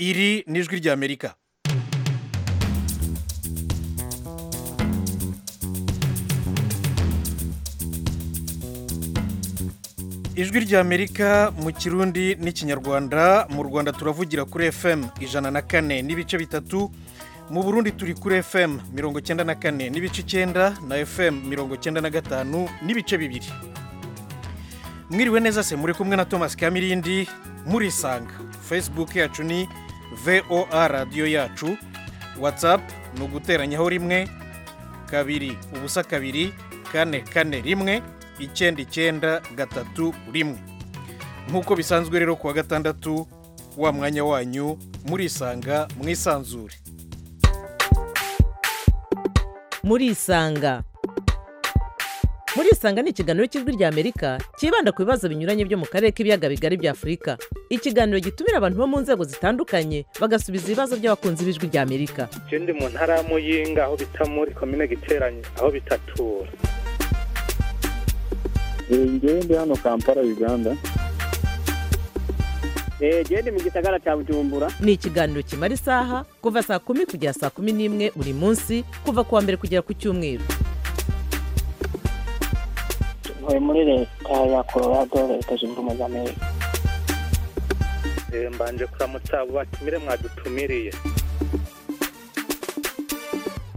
iri ni ijwi ry'amerika ijwi ry'amerika mu kirundi n'ikinyarwanda mu rwanda turavugira kuri fm ijana na kane n'ibice bitatu mu burundi turi kuri fm mirongo icyenda na kane n'ibice icyenda na fm mirongo icyenda na gatanu n'ibice bibiri mwiriwe neza se muri kumwe na thomas kamirindi murisanga facebook yacu ni voa radiyo yacu whatsapp ni uguteranyaho rimwe kabiri ubusa kabiri kane kane rimwe icyenda icyenda gatatu rimwe nk'uko bisanzwe rero kuwa gatandatu wa mwanya wanyu murisanga mwisanzure murisanga murisanga ni ikiganiro cy'ijwi ry'amerika cyibanda ku bibazo binyuranye byo mu karere k'ibiyaga bigari bya afurika ikiganiro gitumira abantu bo mu nzego zitandukanye bagasubiza ibibazo by'abakunzi b'ijwi ry'amerika ndi mu ntara ya muyinga aho bita muri komine giteranye aho bitatura ngewe ndi hano kampala uganda genda mu gisagara cya bujumbura ni ikiganiro kimara isaha kuva saa kumi kugera saa kumi n'imwe buri munsi kuva ku wa mbere kugera ku cyumweru tuvuye muri leta ya colorado leta zunze ubumwe za amerika Eh, mbanje kuramutsa abo batumire mwadutumiriye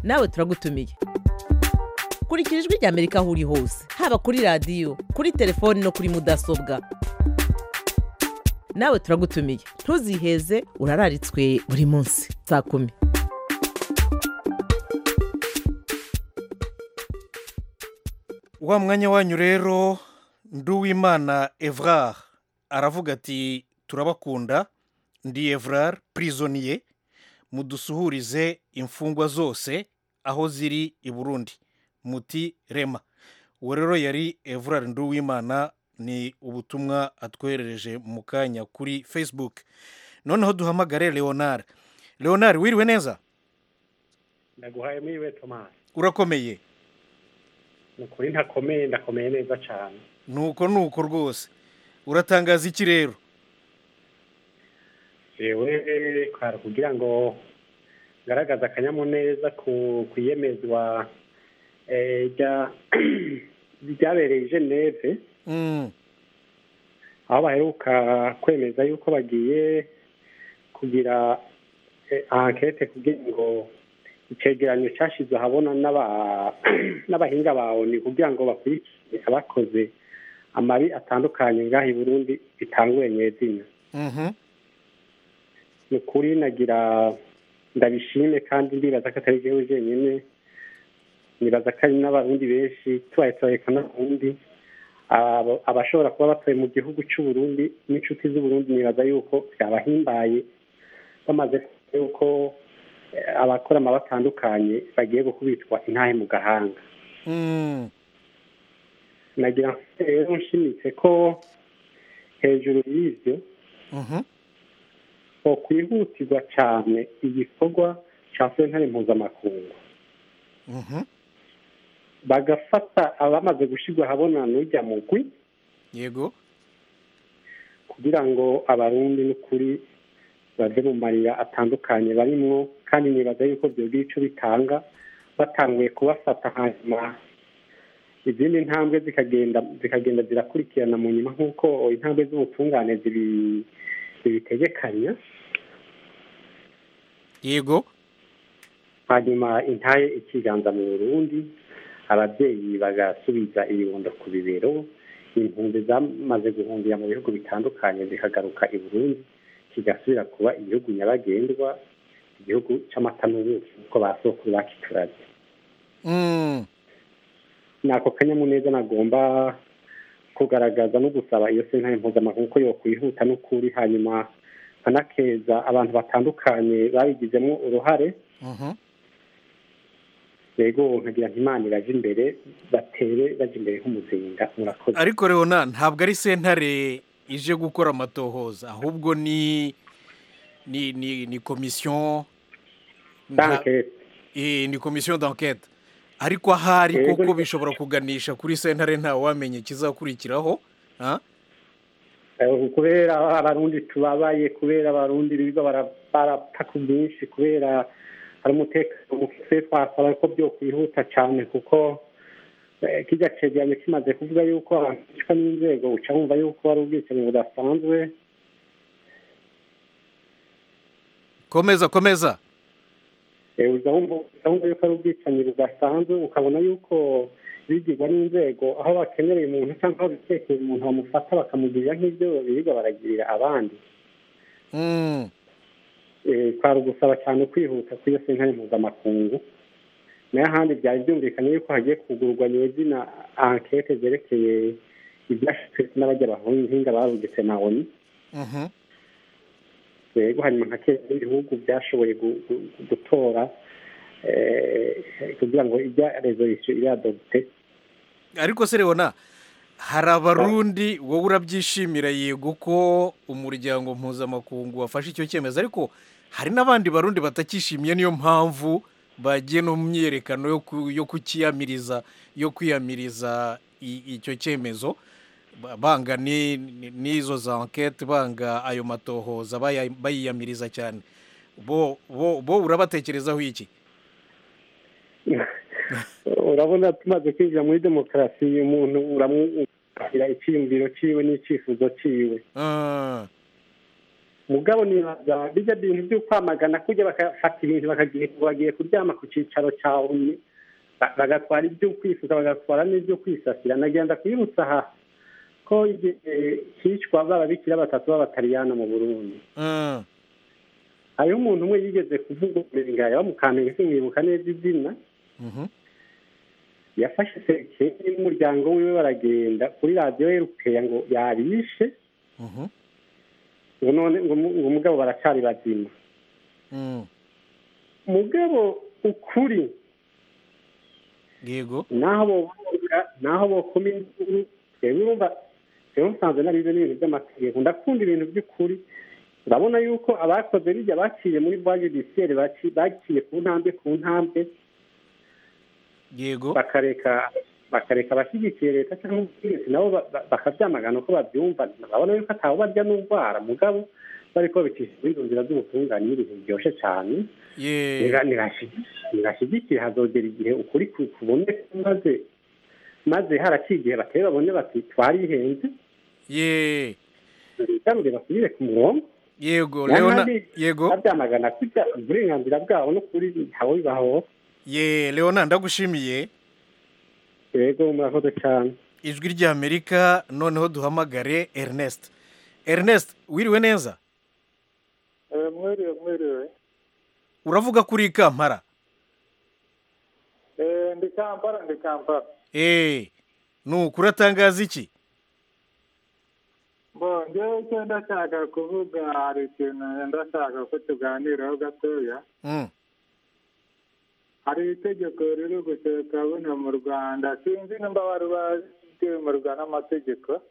nawe turagutumiye kurikira ijwi ry'amerika aho uri hose haba kuri radiyo kuri telefoni no kuri mudasobwa nawe turagutumiye ntuziheze urararitswe buri munsi saa kumi wa mwanya wanyu rero nduwimana evrar aravuga ati turabakunda ndi evrar prisoniye mudusuhurize imfungwa zose aho ziri i burundi muti rema uwo rero yari evrar nduwimana ni ubutumwa atwoherereje mu kanya kuri facebook noneho duhamagare leonard leonard wiriwe neza ndaguhaye mwiwe tomasi urakomeye ni ukuri ntakomeye ndakomeye neza cyane nuko nuko rwose uratangaza iki rero yewe kwara kugira ngo ngaragaze akanyamuneza ku ku iyemezwa eh, rya- ryabereye i geneve Mm, aho baheruka kwemeza yuko bagiye kugira eh, ankete kugira ngo icegeranyo cyashyizwe ahabona n'aba- n'abahinga ba oni kugira ngo bakurikire abakoze amabi atandukanye ngaho i burundi bitanguye nyezina mhm, ni ukuri nagira ndabishime kandi ndibaza ko atari igihugu jenyine nibaza ko hari n'abarundi benshi tubaye turareka n'abarundi Abo- abashobora kuba batuye mu gihugu cy'uburundi n'inshuti z'uburundi nibaza yuko byabahimbaye bamaze kumenya yuko eh, abakora amabi atandukanye bagiye gukubitwa intahe mu gahanga mm. nagira ngo rero nshimitse ko hejuru y'ibyo Mhm. ko kwihutirwa cyane igikorwa cya sentare mpuzamakungu Mhm. bagafata abamaze gushyirwa ahabona n'ujya mugwi yego kugira ngo abarundi n'ukuri bave mu marira atandukanye barimwo kandi nibaza yuko ibyo bw'icyo bitanga batanguye kubafata hanyuma izindi ntambwe zikagenda zikagenda zirakurikirana mu nyuma nk'uko intambwe z'ubutungane zibi- zibitegekanya yego hanyuma intaye ikiganza mu burundi ababyeyi bagasubiza ibibondo ku bibero impunzi zamaze guhungira mu bihugu bitandukanye zikagaruka i burundi kigasubira kuba igihugu nyabagendwa igihugu cy'amata n'ubuki nk'uko ba sokuru bakiturage Mm. ni ako kanyamuneza nagomba kugaragaza no gusaba iyo sentare mpuzamahanga ko yokwihuta n'ukuri hanyuma anakeza abantu batandukanye babigizemo uruhare Mhm. yego nkagira nti imana iraje imbere batere baje imbere nk'umuzinga murakoze ariko leona ntabwo ari sentare ije gukora amatohoza ahubwo ni ni ni ni komisiyo nta- danke eh, ni komisiyo d'enquête ariko ahari Yego. kuko bishobora kuganisha kuri sentare nta wamenye ikizakurikiraho ha? kubera abarundi tubabaye kubera abarundi biga bara- barapfa ku bwinshi kubera hari umutekano muke twasaba ko byo kwihuta cyane kuko eh, kirya cegeranyo kimaze kuvuga yuko abantu bicwa n'inzego uca wumva yuko ari ubwicanyi budasanzwe komeza komeza Eh, uza wumva uza wumva yuko ari ubwicanyi budasanzwe ukabona yuko bigirwa n'inzego aho bakenereye umuntu cyangwa aho bitekeye umuntu bamufata bakamugirira nk'ibyo birirwa baragirira abandi Mm. Eh, kwari ugusaba cyane kwihuta kuri iyo sentare mpuzamakungu nayo ahandi byari byumvikanye yuko hagiye kugurwa nyezina ankete zerekeye ibyashyizwe n'abajya bahinga babugitse na oni Mhm. yego hanyuma nka kera ibihugu byashoboye gu- gu- gu- gutora eh, kugira ngo ijya resolution iradogite ariko se Leona hari abarundi wowe urabyishimira yego ko umuryango mpuzamakungu wafashe icyo cyemezo ariko hari n'abandi barundi batakishimiye niyo mpamvu bagiye no mu myiyerekano yo ku- yo kukiyamiriza yo kwiyamiriza i- icyo cyemezo ba- banga ni- ni- n'izo za enquete banga ayo matohoza baya- bayiyamiriza cyane bo bo bo urabatekerezaho iki urabona tumaze kwinjira muri demokarasi umuntu uramwubakira icyiyumviro cyiwe n'icyifuzo cyiwe Ah, mugabo nibaza bijya bintu byo kwamagana kujya bakafata ibintu bakagiye bagiye kuryama ku cyicaro cya oni ba- bagatwara ibyo kwifuza bagatwara n'ibyo kwisasira nagenda kwibutsa aha ko igihe hicwa b'ababikira batatu b'abataliyana mu burundi ah, hariho umuntu umwe yigeze kuvuga umurengaya bamukamenya simwibuka neza izina mhm, yafashe sekeri n'umuryango wiwe baragenda kuri radiyo yerukeya ngo yabishe mhm, ngo none ngo mu- ngo mugabo baracari bazima mm. mugabo ukuri yego naho boboga naho bokoma induru rero urumva rero nsanzwe narize n'ibintu by'amategeko ndakunda ibintu by'ukuri urabona yuko abakoze bijya baciye muri bwa judiciaire baci- baciye ku ntambwe ku ntambwe yego bakareka bakareka abashyigikiye leta cyangwa ubutegetsi nabo ba- ba- bakabyamagana uko babyumva urabona yuko atawe barya n'ubwara mugabo bariko babicisha izindi nzira z'ubutungane n'ibintu biryoshye cyane ye Niba- nibashyi- nibashyigikiye hazogera igihe ukuri ku- kuboneka maze maze haraciye igihe batari babone bati twarihenze ye bigarure basubire ku murongo yego Nyamara leona ni- yego babyamagana kurya uburenganzira bwabo no kuri ntawe bibaho ye leona ndagushimiye yego murakoze cyane ijwi ry'amerika noneho duhamagare ernest ernest wiriwe neza mwiriwe mwiriwe uravuga ko uri i kampala Eh, ndi kampala ndi kampala eee ni ukuri atangaza iki bo njyewe icyo ndashaka kuvuga hari ikintu ndashaka ko tuganiraho gatoya Mm, hari itegeko riri gusohoka buno mu rwanda sinzi nimba wari bazemerwa n'amategeko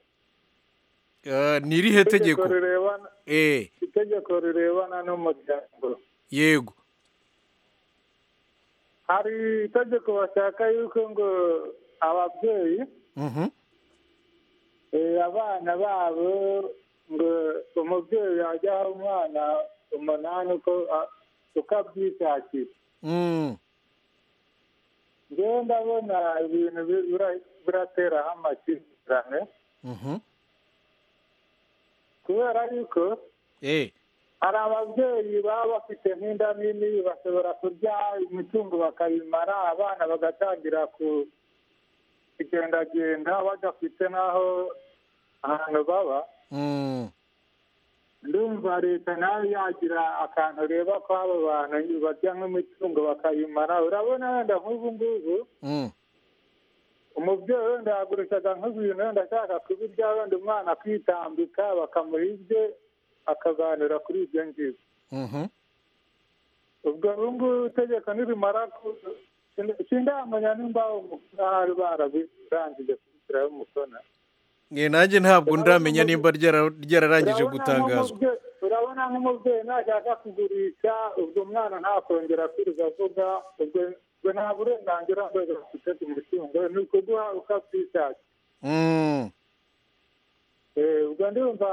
eh, ni irihe tegeko rirebana eee itegeko rirebana n'umuryango yego hari itegeko bashaka yuko ngo ababyeyi mhm, Eh, abana babo ngo umubyeyi yajya aha umwana umunani uko a- uko abyishakira mm, ngewe ndabona ibintu bi- bira- birateraho amakimbirane mhm, kubera yuko eh, hari ababyeyi baba bafite nk'inda nini bashobora kurya imitungo bakayimara abana bagatangira ku kugendagenda badafite n'aho ahantu baba mm, ndumva leta nayo yagira akantu ureba ko abo bantu barya nk'imitungo bakayimara urabona wenda nk'ubu ngubu mm, umubyeyi wenda yagurishaga nk'ibintu wenda ashaka kubirya wenda umwana akitambika bakamuha ibye akaganira kuri ibyo ngibyo mhm, ubwo ubungubu itegeko nirimara ku- sin- sindamenya nimba hari barabirangije kubishyiraho umukono Eh, nanjye ntabwo ndamenya nimba ryara- ryararangije Urabona gutangazwa nk'umubyeyi- urabona nk'umubyeyi nashaka kugurisha ubwo umwana ntakongera kwirirwa avuga ubwo ubwo nta burenganzira rwego rufite ku mutungo ni ukuguha ukabyishakira Mm, ubwo ndumva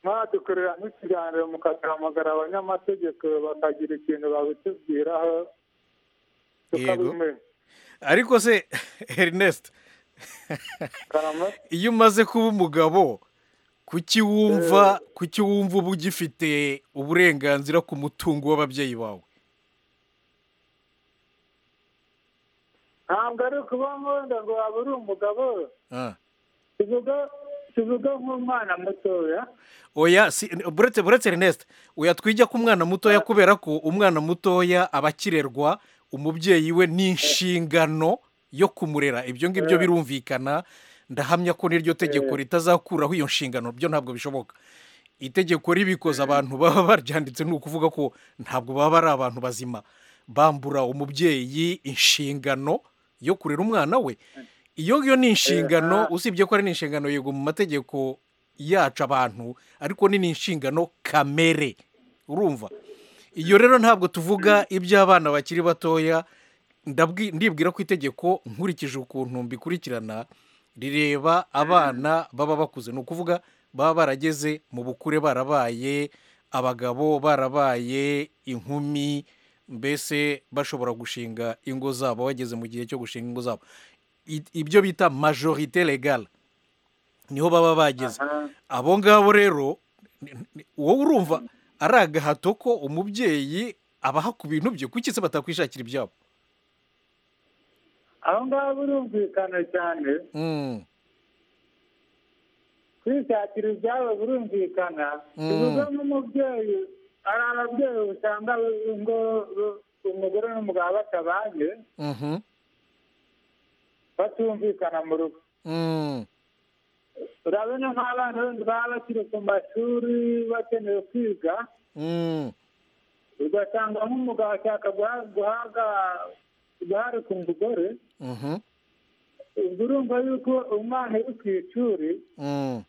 mwadukorera nk'ikiganiro mukaduhamagara abanyamategeko bakagira ikintu babitubwiraho tukabimenya ariko se Ernest karama iyo umaze kuba umugabo kuki wumva kuki wumva uba ugifite uburenganzira ku mutungo w'ababyeyi bawe ntabwo ari ukuba nkunda ngo waba uri umugabo Ah. tuvuga tuvuga nk'umwana mutoya oya si buretse buretse Ernest oya twijya ku mwana mutoya kubera ko umwana mutoya aba akirerwa umubyeyi we n'inshingano yo kumurera ibyo ngibyo birumvikana ndahamya ko n'iryo tegeko ritazakuraho iyo nshingano byo ntabwo bishoboka itegeko ribikoze abantu baba baryanditse ni ukuvuga ko ntabwo baba ari abantu bazima bambura umubyeyi inshingano yo kurera umwana we iyo ngiyo ni inshingano usibye ko ari n'inshingano yego mu mategeko yacu abantu ariko ni n'inshingano kamere urumva iyo rero ntabwo tuvuga iby'abana bakiri batoya ndabwi- ndibwira ko itegeko nkurikije ukuntu mbikurikirana rireba abana baba bakuze ni ukuvuga baba barageze mu bukure barabaye abagabo barabaye inkumi mbese bashobora gushinga ingo zabo bageze mu gihe cyo gushinga ingo zabo I- ibyo bita majorite legale niho baba bageze abo ngabo rero ni- ni- wowe urumva ari agahato ko umubyeyi abaha ku bintu bye kuki se batakwishakira ibyabo aho ngaho birumvikana cyane Mm, kwishakira ibyabo birumvikana Mm. tuvuga nk'umubyeyi hari ababyeyi usanga ngo umugore n'umugabo batabanye mhm, batumvikana mu rugo mm, urabona nk'abana bandi baba bakiri ku mashuri bakeneye kwiga mm. ugasanga nk'umugabo ashaka guha- guhaga uruhare ku mugore Mhm, ubwo urumva yuko umwana uri ku ishuri mm.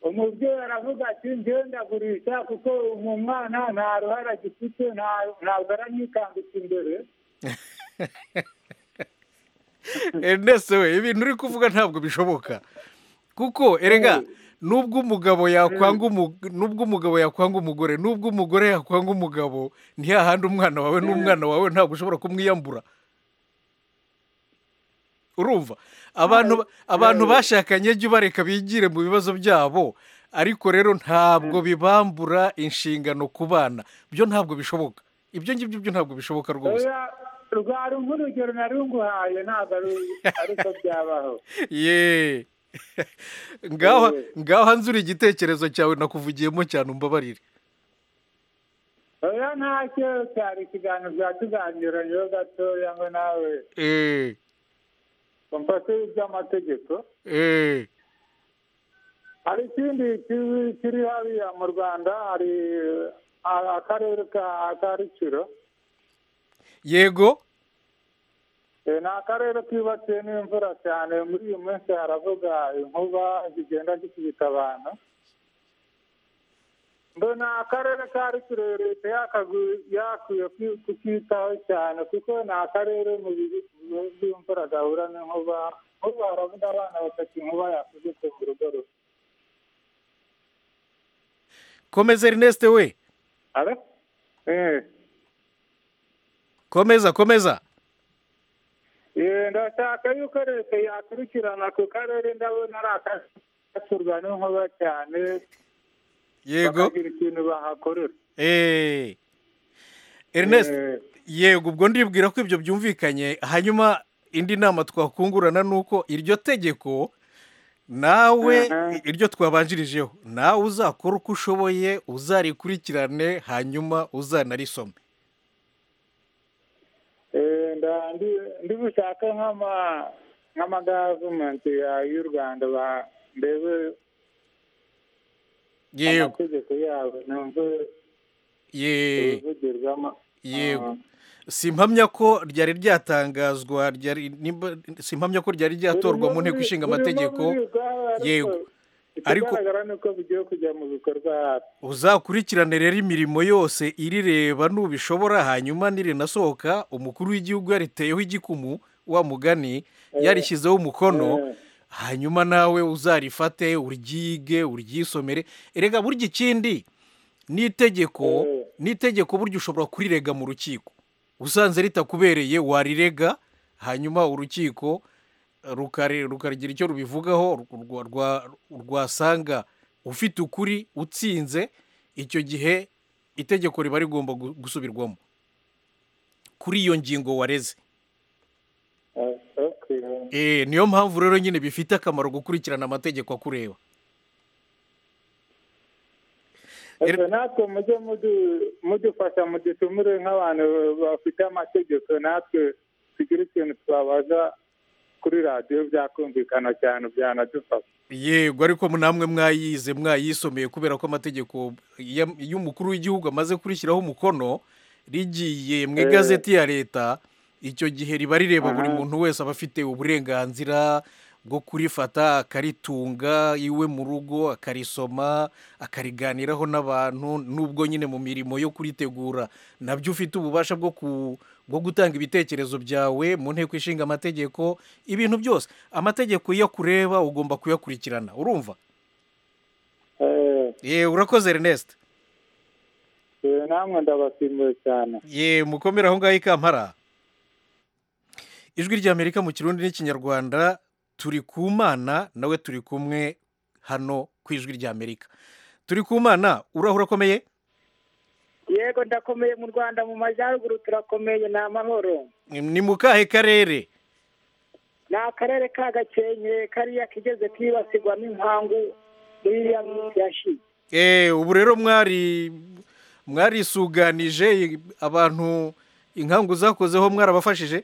umubyeyi aravuga ati njyewe ndagurisha kuko umu mwana nta ruhare agifite nta- ntabwo aranyikambika imbere Ernest we ibintu uri kuvuga ntabwo bishoboka kuko erega nubwo umugabo yakwanga umu- nubwo umugabo yakwanga umugore nubwo umugore yakwanga umugabo ni hahandi umwana wawe n'umwana wawe ntabwo ushobora kumwiyambura urumva abantu ba- abantu bashakanye jya ubareka bigire mu bibazo byabo ariko rero ntabwo bibambura inshingano ku bana byo ntabwo bishoboka ibyo ngibyo byo ntabwo bishoboka rwose oya rwari nk'urugero nari nguhaye ntabwo ari- ariko byabaho ye ngaho ngaho nzura igitekerezo cyawe nakuvugiyemo cyane umbabarire oya ntacyo cyari ikiganiro byatuganiraniyeho gatoya ngo nawe eee umfate iby'amategeko eee hari ikindi kiri- kiri hariya mu rwanda hari eh, akarere ka kariciro yego Eh, ni akarere kibakiwe n'imvura cyane muri iyi minsi haravuga inkuba zigenda zikubita abantu mbona akarere ka rukiro leta yakagu- yakwiye ku- kukitaho cyane kuko ni akarere mu bihe by'imvura gahura n'inkuba nk'ubu haravuga abana batatu inkuba yakubise mu rugo rumwe komeza erineste we Alo? Eh, komeza komeza eh, ndashaka yuko leta yakurikirana ku karere ndabona ari akagasurwa n'inkuba cyane yego bakagira ikintu bahakorera eee erineste Eh, yego ubwo ndibwira ko ibyo byumvikanye hanyuma indi nama twakungurana ni uko iryo tegeko nawe Aha. iryo twabanjirijeho nawe uzakora uko ushoboye uzarikurikirane hanyuma uzanarisome eh, nda- ndi- ndi bushake nk'ama nk'ama gavumenti ya- y'u rwanda ba- ndebe yego amategeko yabo numve yeee ibivugirwamo yego simpamya ko ryari ryatangazwa ryari nimba- simpamya ko ryari ryatorwa mu nteko ishinga amategeko yego. Ariko- ariko ikigaragara ni uko bigiye kujya mu bikorwa hafi. uzakurikirane rero imirimo yose irireba nubishobora hanyuma nirinasohoka umukuru w'igihugu yariteyeho igikumu wa mugani yarishyizeho umukono hanyuma nawe uzarifate uryige uryisomere erega burya ikindi n'itegeko Eh. n'itegeko burya ushobora kurirega mu rukiko usanze ritakubereye warirega hanyuma urukiko rukare- rukagira icyo rubivugaho ru- rwa- rwa- rwasanga ufite ukuri utsinze icyo gihe itegeko riba rigomba gu- gusubirwamo kuri iyo ngingo wareze Eh, okay. Eh, niyo mpamvu rero nyine bifite akamaro gukurikirana amategeko akureba Ese natwe mujye mudu- mudufasha mudutumire nk'abantu bafite amategeko natwe tugire ikintu twabaza kuri radiyo byakumvikana cyane byanadufasha yego ariko namwe mwayize mwayisomeye kubera ko amategeko ya- y'umukuru w'igihugu amaze kurishyiraho umukono rigiye mu Eh. igazeti ya leta icyo gihe riba rireba buri Aha. muntu wese aba afite uburenganzira bwo kurifata akaritunga iwe mu rugo akarisoma akariganiraho n'abantu n'ubwo nyine mu mirimo yo kuritegura nabyo ufite ububasha bwo ku- bwo gutanga ibitekerezo byawe mu nteko ishinga amategeko ibintu byose amategeko iyo akureba ugomba kuyakurikirana urumva Eh, ye urakoze ernest eh, namwe ndabasimuye cyane ye mukomere aho ngaho i kampara ijwi ry'amerika mu kirundi n'ikinyarwanda turi ku mana nawe turi kumwe hano ku ijwi ry'amerika turi ku mana urahura akomeye yego ndakomeye mu rwanda mu majyaruguru turakomeye ni amahoro ni mu kahe karere ni akarere ka gakenke kariya kigeze kibasirwa n'inkangu muri ya minsi yashize Eh, ubu rero mwari mwarisuganije abantu inkangu zakozeho mwarabafashije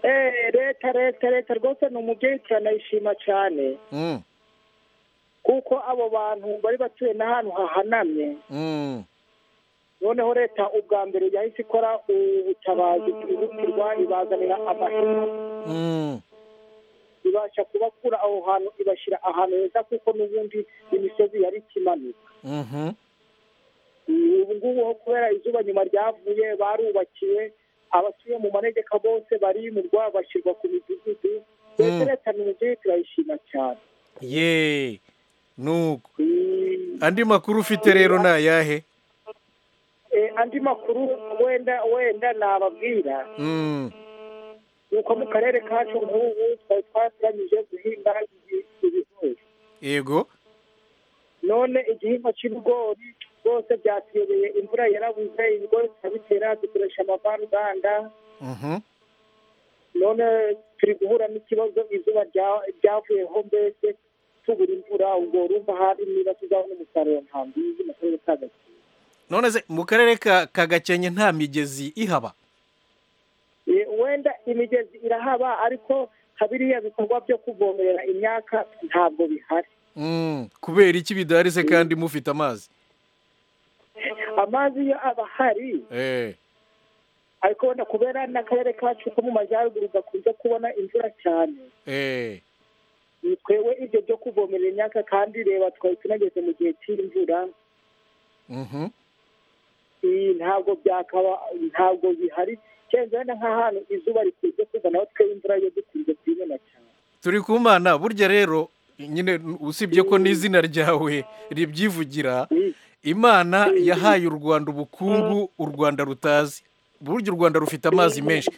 Eh, leta leta leta rwose ni umubyeyi turanayishima cyane Mm, kuko abo bantu bari batuye n'ahantu hahanamye mm. noneho leta ubwa mbere yahise ikora ubutabazi bwihutirwa ibazanira amahema Mm, ibasha kubakura aho hantu ibashyira ahantu heza kuko n'ubundi imisozi yari ikimanuka mhm, ubu ngubu ho kubera izuba nyuma ryavuye barubakiye abatuye mu manegeka bose bari mu rwabo bashyirwa ku midugudu mbese Mm. leta ni umubyeyi turayishima cyane ye nuko Mm, andi makuru ufite rero ni ayahe eh, andi makuru wenda wenda nababwira Mm, ni uko mu karere kacu nk'ubu twari twateganyije guhinga ibi- ibigori yego none igihingwa cy'ibigori rwose byatuyobeye imvura yarabuze ibigori turabitera dukoresha amavaruganda mhm, none turi guhura n'ikibazo izuba rya- ryavuyeho mbese tubura imvura ubwo urumva hari niba tuzabona umusaruro nta mbizi mu karere ka Gakenke. none se mu karere ka ka gakenke nta migezi ihaba Eh, wenda imigezi irahaba ariko nka biriya bikorwa byo kuvomerera imyaka ntabwo bihari Mm, kubera iki bidahari se kandi mufite amazi amazi iyo aba ahari Eh, ariko wenda kubera n'akarere kacu ko mu majyaruguru gakunze kubona imvura cyane eh, ni twebwe ibyo byo kuvomerera imyaka kandi reba twari tunageze mu gihe cy'imvura mhm, Ibi ntabwo byakaba ntabwo bihari cyenda wenda nk'ahantu izuba rikunze kuza naho twe imvura yo dukunze kuyibona cyane turi ku mana burya rero nyine usibye ko n'izina ryawe ribyivugira imana yahaye u rwanda ubukungu u rwanda rutazi burya u rwanda rufite amazi menshi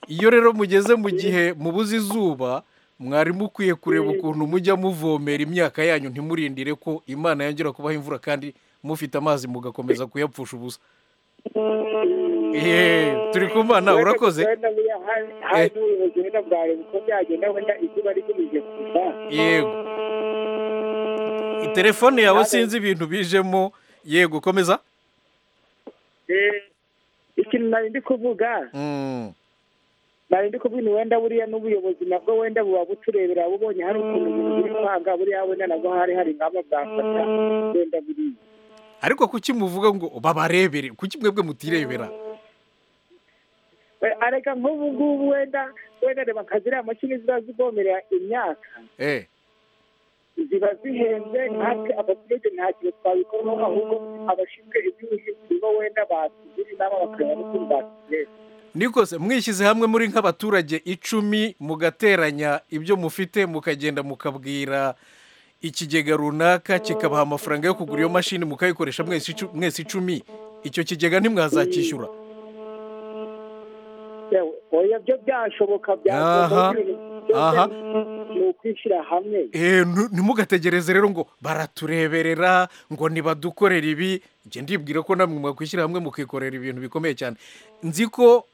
iyo rero mugeze mu gihe mubuze izuba mwari mukwiye kureba ukuntu mujya muvomera imyaka yanyu ntimurindire ko imana yongera kubaha imvura kandi mufite amazi mugakomeza kuyapfusha ubusa Ehe, turi ku mana urakoze wenda buriya hari- hari n'ubuyobozi wenda bwareba uko byagenda wenda izuba rikomije kuza yego telefone yawe sinzi ibintu bijemo yego komeza Eh, ikintu nari ndi kuvuga Mm. nari ndi kubwira wenda buriya n'ubuyobozi nabwo wenda buba buturebera bubonye hari ukuntu ibintu biri kwanga buriya wenda nabwo hari hari ingamba bwafata wenda buriya ariko kuki muvuga ngo babarebere kuki mwebwe mutirebera We- areka nk'ubu ngubu wenda wenda reba nka ziriya mashini ziba zivomerera imyaka eh ziba zihenze natwe abaturage nta kintu twabikoraho ahubwo abashinzwe iby'ubuhinzi bo wenda batugirira inama bakareba n'ukuntu batugeza ni kose mwishyize hamwe muri nk'abaturage icumi mugateranya ibyo mufite mukagenda mukabwira ikigega runaka kikabaha amafaranga yo kugura iyo mashini mukayikoresha mwese icu- mwese icumi icyo kigega ntimwazacyishyura yewe oya byo byashoboka Aha, byagomba aha. ni ukwishyira hamwe Eh, nu- ntimugategereze rero ngo baratureberera ngo nibadukorera ibi njye ndibwira ko namwe mwakwishyira hamwe mukikorera ibintu bikomeye cyane nzi ko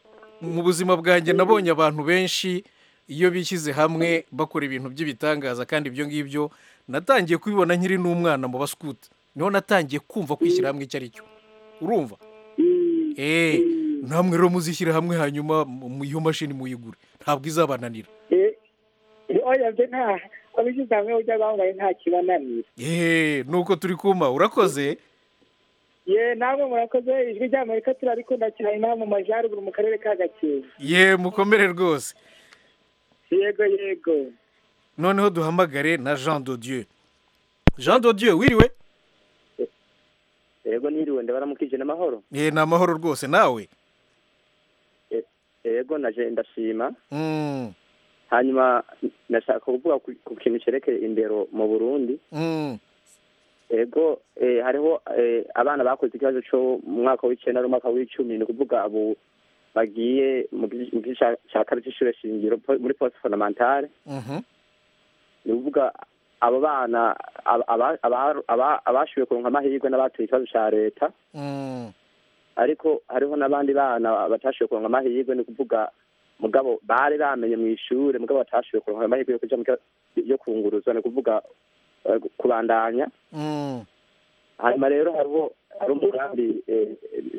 mu buzima bwanjye nabonye abantu benshi iyo bishyize hamwe bakora ibintu by'ibitangaza kandi ibyo ngibyo natangiye kubibona nkiri n'umwana mu basukuti niho natangiye kumva kwishyira hamwe icyo ari cyo urumva Mm, Eh, namwe rero muzishyira hamwe hanyuma mu- mu- iyo mashini muyigure ntabwo izabananira eh, eh, oya byo nta abishyize hamwe ujya bambaye nta kibananira yeee nuko turi kuma urakoze ye namwe murakoze ijwi ry'amerika turarikunda cyane inaha mu majyaruguru mu karere ka gakenke ye mukomere rwose yego yego noneho duhamagare na jean dodieu jean dodieu wiriwe yego niriwe ndabaramukije n'amahoro ye ni amahoro rwose nawe yego naje ndashima Mm, hanyuma ndashaka kuvuga ku- ku kintu cyerekeye indero mu burundi mm, yego eh, hariho eh, abana bakoze ikibazo cyo mu mwaka w'icyenda n'umwaka w'icumi ni ukuvuga abo bagiye mu gi- mu gice cya- cya kabiri cy'ishure shingiro po- muri poste fondamentale mhm, ni ukuvuga abo bana ab- aba- aba- aba- abashoboye kuronka amahirwe n'abatoye ikibazo cya leta mm, ariko hariho n'abandi bana batashoboye kuronka amahirwe ni ukuvuga mugabo bari bamenye mu ishure mugabo batashoboye kuronka amahirwe yo kuja mu kiba- yo kunguruzwa ni ukuvuga eh, gu- kubandanya mm, hanyuma rero hariho hari umugambi eh,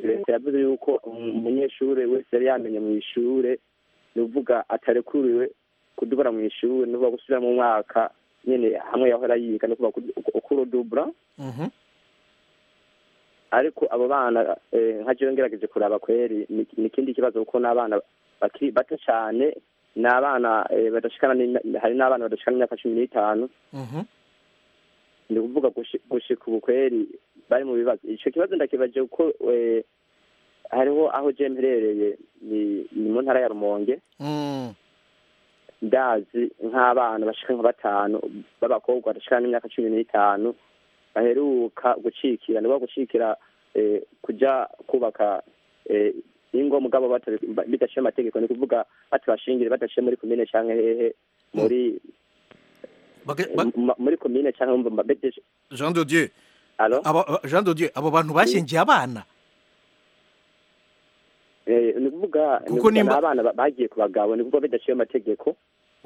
leta yavuze yuko um- umunyeshure wese yari yamenye mu ishure ni ukuvuga atarekuriwe kudubura mu ishure ni ukuvuga gusubira mu mwaka nyene hamwe yahora yiga ni ukuvuga kurodubura mhm, ariko abo bana eh, nka jewe ngerageje kuraba kweri ni ni ikindi kibazo kuko n'abana bakiri bato cyane ni abana eh, badashikana n'imya- hari n'abana badashikana imyaka cumi n'itanu mhm. ni ukuvuga gushi- gushika ubu kweri bari mu bibazo ico kibazo ndakibaje kuko eh, hariho aho je mperereye ni ni mu ntara ya rumonge Mm, ndazi nk'abana bashika nka batanu b'abakobwa badashikana n'imyaka cumi n'itanu baheruka gucikira ni ukuvuga gucikira eh, kuja kubaka eh, ingo mugabo batabi- ba- bidashiye amategeko ni ukuvuga batabashingire badashiye muri komine canke hehe muri Baga- ba- mu- muri komine canke mu mabedeje jean dodieu alo aba- aba- jean dodieu abo bantu bashyingiye abana Eh, ni ukuvuga Kuko ni ukuvuga nimba- ni abana ba- bagiye ku bagabo ni ukuvuga bidaciye amategeko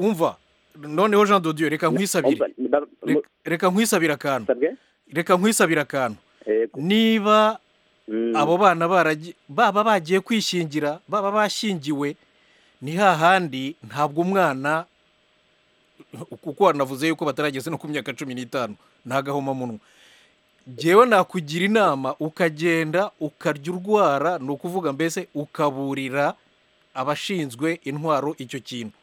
umva noneho jean dodieu reka nkwisabire Umva, ni ba- mu- Reka- reka nkwisabire akantu sabwe? reka nkwisabire akantu Yego. niba Mm, abo bana baragi- baba bagiye kwishingira baba bashingiwe ni hahandi ntabwo umwana kuko wanavuze yuko batarageze no ku myaka cumi n'itanu nta gahomamunwa ngewe nakugira inama ukagenda ukarya urwara ni ukuvuga mbese ukaburira abashinzwe intwaro icyo kintu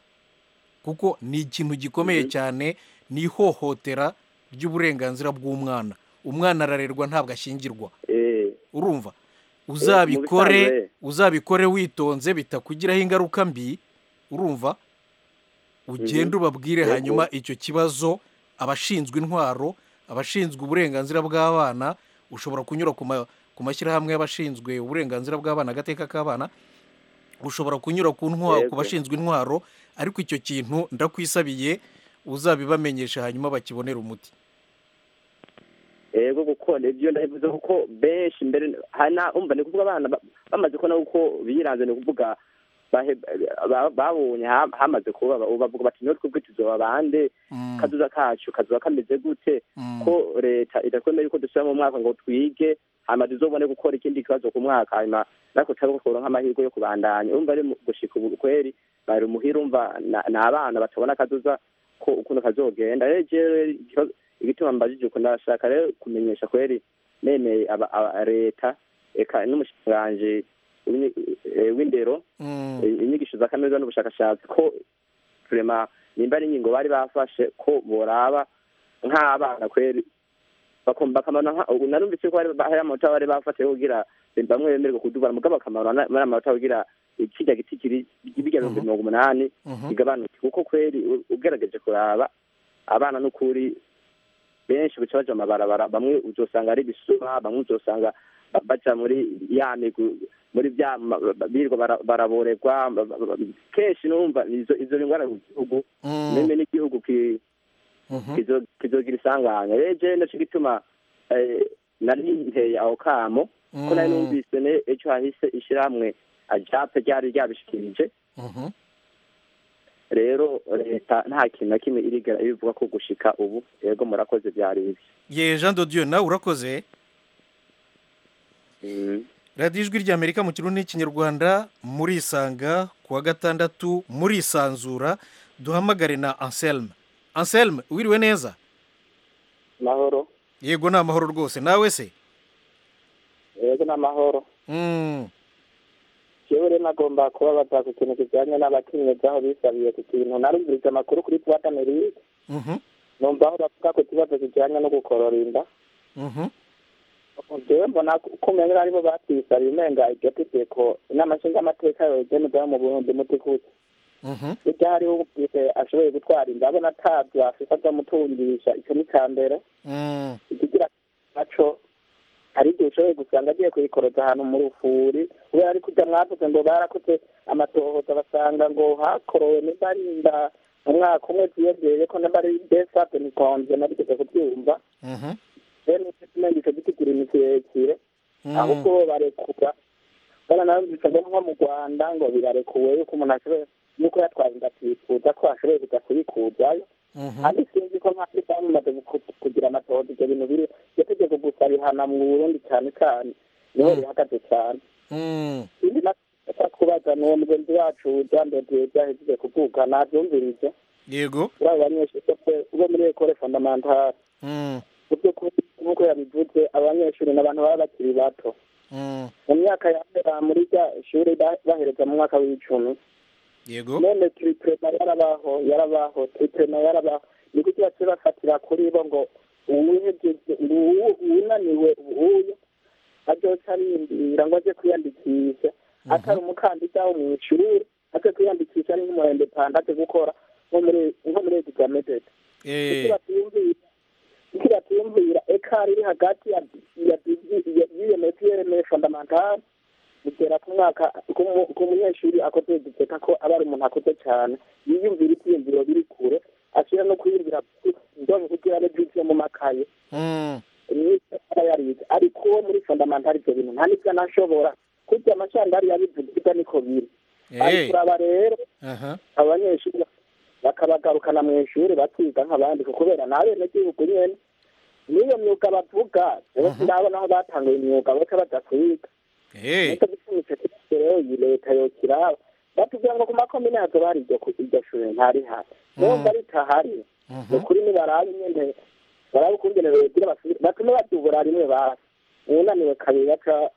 kuko ni ikintu gikomeye cyane ni ihohotera ry'uburenganzira bw'umwana umwana ararerwa ntabwo ashyingirwa eh, urumva mu uzabikore bisanzwe. uzabikore witonze bitakugiraho ingaruka mbi urumva ugende ubabwire Yego. hanyuma icyo kibazo abashinzwe intwaro abashinzwe uburenganzira bw'abana ushobora kunyura ku ma- ku mashyirahamwe y'abashinzwe uburenganzira bw'abana agateka k'abana ushobora kunyura ku ntwaro ku Yego. bashinzwe intwaro ariko icyo kintu ndakwisabiye uzabibamenyesha hanyuma bakibonera umuti yego kuko nibyo ndabivuze kuko benshi mbere hari na- umva ni ukuvuga abana ba- bamaze kubona uko biranze ni ukuvuga bahe- ba- babonye ha- hamaze kuba bavuga bati niyo twebwe tuzoba bande Mm, kazuza kacu kazoba kameze gute mm. ko leta idatwemera yuko dusubira mu mwaka ngo twige hanyuma tuzobone gukora ikindi kibazo ku mwaka hanyuma natwe turabe kuronka amahirwe yo kubandanya urumva ari mu- gushika ubu kweri bari umuhira umva na- ni abana batabona akazuza ko ukuntu kazogenda rero jewe ikibazo- igituma mbajije ukuntu ndashaka rero kumenyesha kweri nemeye aba- aba- leta eka n'umushikiranganji w'inyi- eh, w'indero Mm. eh, inyigisho za kaminuza n'ubushakashatsi ko turema nimba ari ingingo bari bafashe ko boraba nk'abana kweri bakumva akamaro nka- ubu narumvise ko hari hari amanota bari bafatiye kugira bamwe bemererwa kudubara mugabo akamaro na- muri amanota kugira kirya giti kiri bijya bihumbi mirongo umunani bigabanuke kuko kweri u- ugerageje kuraba abana n'ukuri benshi buca baja mu mabarabara bamwe uzosanga ari ibisuma bamwe uzosanga ba- baja muri ya migu muri bya ma- ba- birwa bara- baraborerwa ba- ba- ba- kenshi numva izo izo ngwara mu gihugu meme n'igihugu ki kizo- kizogira isanganya rero jewe naco gituma eh, nari nteye aho kamo ko nari numvise ne- ejo hahise ishirahamwe ajape ryari ryabishikirije rero leta nta kintu na kimwe irigera ibivuga ko gushika ubu yego murakoze byari ibi ye jean dodiyo nawe urakoze Mm. radiyo ijwi ry'amerika mu kirundi n'ikinyarwanda murisanga ku wa gatandatu murisanzura duhamagare na anselme anselme wiriwe neza mahoro yego ni amahoro rwose nawe se yego ni amahoro Mm. jewe rero nagomba kubabaza ku kintu kijyanye n'abakenyezi aho bisabiye ku kintu narumviriza amakuru kuri puwata merike Mhm. numva aho bavuga ku kibazo kijyanye no gukorora inda Mhm. jewe mbona kumenya aribo batwisabiye umenga iryo tegeko n'amashinga amateka yogene ubwayo mu burundi mutikutse Mhm. hirya hariho ubwite ashoboye gutwara inda abona atabyo afise azamutungisha icyo ni icya mbere Mm. ikigira naco hari igihe ushoboye gusanga agiye kuyikoroza ahantu mu rufuri kubera ari kujya mwavuze ngo barakoze amatohoza basanga ngo hakorowe nimba ari inda umwaka umwe ziyongereye ko nimba ari desate nikonze narigeze kubyumva Mhm. rero umenga ico giti kiri ni kirekire Mm. ahubwo bo barekura bona narumvise ngo nko mu rwanda ngo birarekuwe yuko umuntu ashoboye nuko yatwaye inda atifuza ko ashoboye kuja kuyikuzayo Mhm. kandi sinzi ko nka afurika bamaze guku- kugira amatohoza ibyo bintu biri iryo tegeko gusa rihana mu burundi cyane cyane niho rihagaze cyane Mm. indi nashaka kubaza ni uwo mugenzi wacu jandodiye byahejeje kuvuka nabyumvirije yego kuri abo banyeshuri bose bo muri ekole fondamantale Mm. mu by'ukuri nk'uko yabivuze abo banyeshuri ni abantu baba bakiri bato Mm. mu myaka ya mbere muri rya shuri ba- bahereza mu mwaka w'icumi yego none turiprema yarabaho yarabaho turiprema yarabaho ni kuki baciye bafatira kuri bo ngo uwuhejeje ngo uwu- uwunaniwe uyu azoca arindira ngo aje kwiyandikisha atari umukandida wo mu ishuri aje kwiyandikisha ari nk'umurembepanda aje gukora nko muri nko muri exame dede Eh. kuki batiyumvira kuki batiyumvira ekari iri hagati ya ya ya UMF URMF fondamental bigera ku mwaka ku mu- ku munyeshuri akoze duteka ko aba ari umuntu akuze cyane yiyumvira ibyiyumviro biri kure ashira no kwiyumvira ndongo kugira ne byinshi yo mu makaye Mm. myiza aba yarize ariko uwo muri fondamental ibyo bintu nta n'ibyo anashobora kurya amacandari yabivuze ibyo niko biri ariko Eh. uraba rero Aha. abanyeshuri bakabagarukana mu ishuri bakiga nk'abandi kuko kubera n'abenegihugu nyene n'iyo myuga bavuga rero ndabona aho batanguye imyuga bose baja kwiga Eh. nicyo gisubizo cy'ibyo rero iyi leta yokiraba batubwira ngo ku makomine hazoba hari iryo ku- iryo shuri ntarihari numva ritahari ni ukuri nibarabe nyene barabe ukungene bogira basubire- batume badubura rimwe basi uwunaniwe kabiri baca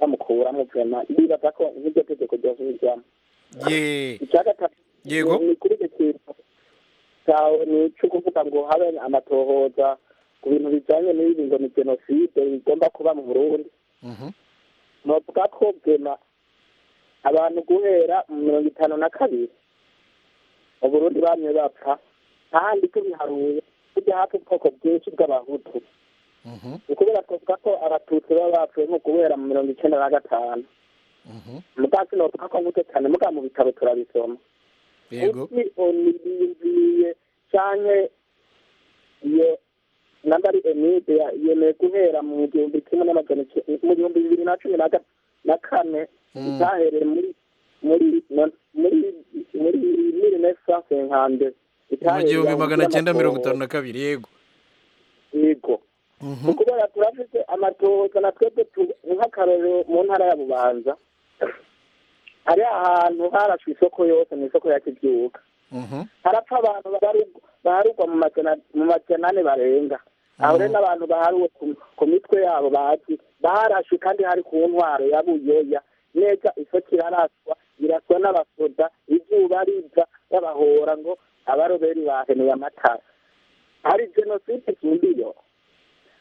bamukuramwo vema bibaza ko nk'iryo tegeko ryosubirwamo Ye. icyagatatu Yego. ni kuri icyo kintu cyawe ni icyo kuvuga ngo habe amatohoza ku bintu bijyanye n'ibi ngo ni jenoside bigomba kuba mu burundi Mhm. novuga ko bwema abantu guhera mu mirongo itanu na kabiri mu burundi bamye bapfa ahandi tubiharuye tujya hafi ubwoko bwinshi bw'abahutu Mhm. ni kubera twavuga ko abatutsi baba bapfuye nko guhera mu mirongo icyenda na gatanu Mhm. mutasi novuga ko muto cyane muga mu bitabo turabisoma Yego. kuki onibiyumviriye canke iyo namba ari enide ya- yemeye guhera mu gihumbi kimwe n'amajana ice- mu gihumbi bibiri na cumi na ga- na kane itahereye muri muri na- muri muri mille neuf cent cinquante Mu gihumbi magana cyenda mirongo itanu na kabiri yego. yego Mhm. ni kubera turafite amatohoza na twebwe tu- nk'akarorero mu ntara ya bubanza hari ahantu harashwe isoko yose mu isoko ya kibyuka Mhm. harapfa abantu babaru- baharugwa mu majana mu majana ane barenga aho rero n'abantu baharuwe ku- ku mitwe yabo bazi baharashwe kandi hari ku ntwaro ya buyoya neza isoko iraraswa iraswa n'abasoda izuba riza babahora ngo abaroberi bahenuye amatara hari jenoside ikindi yo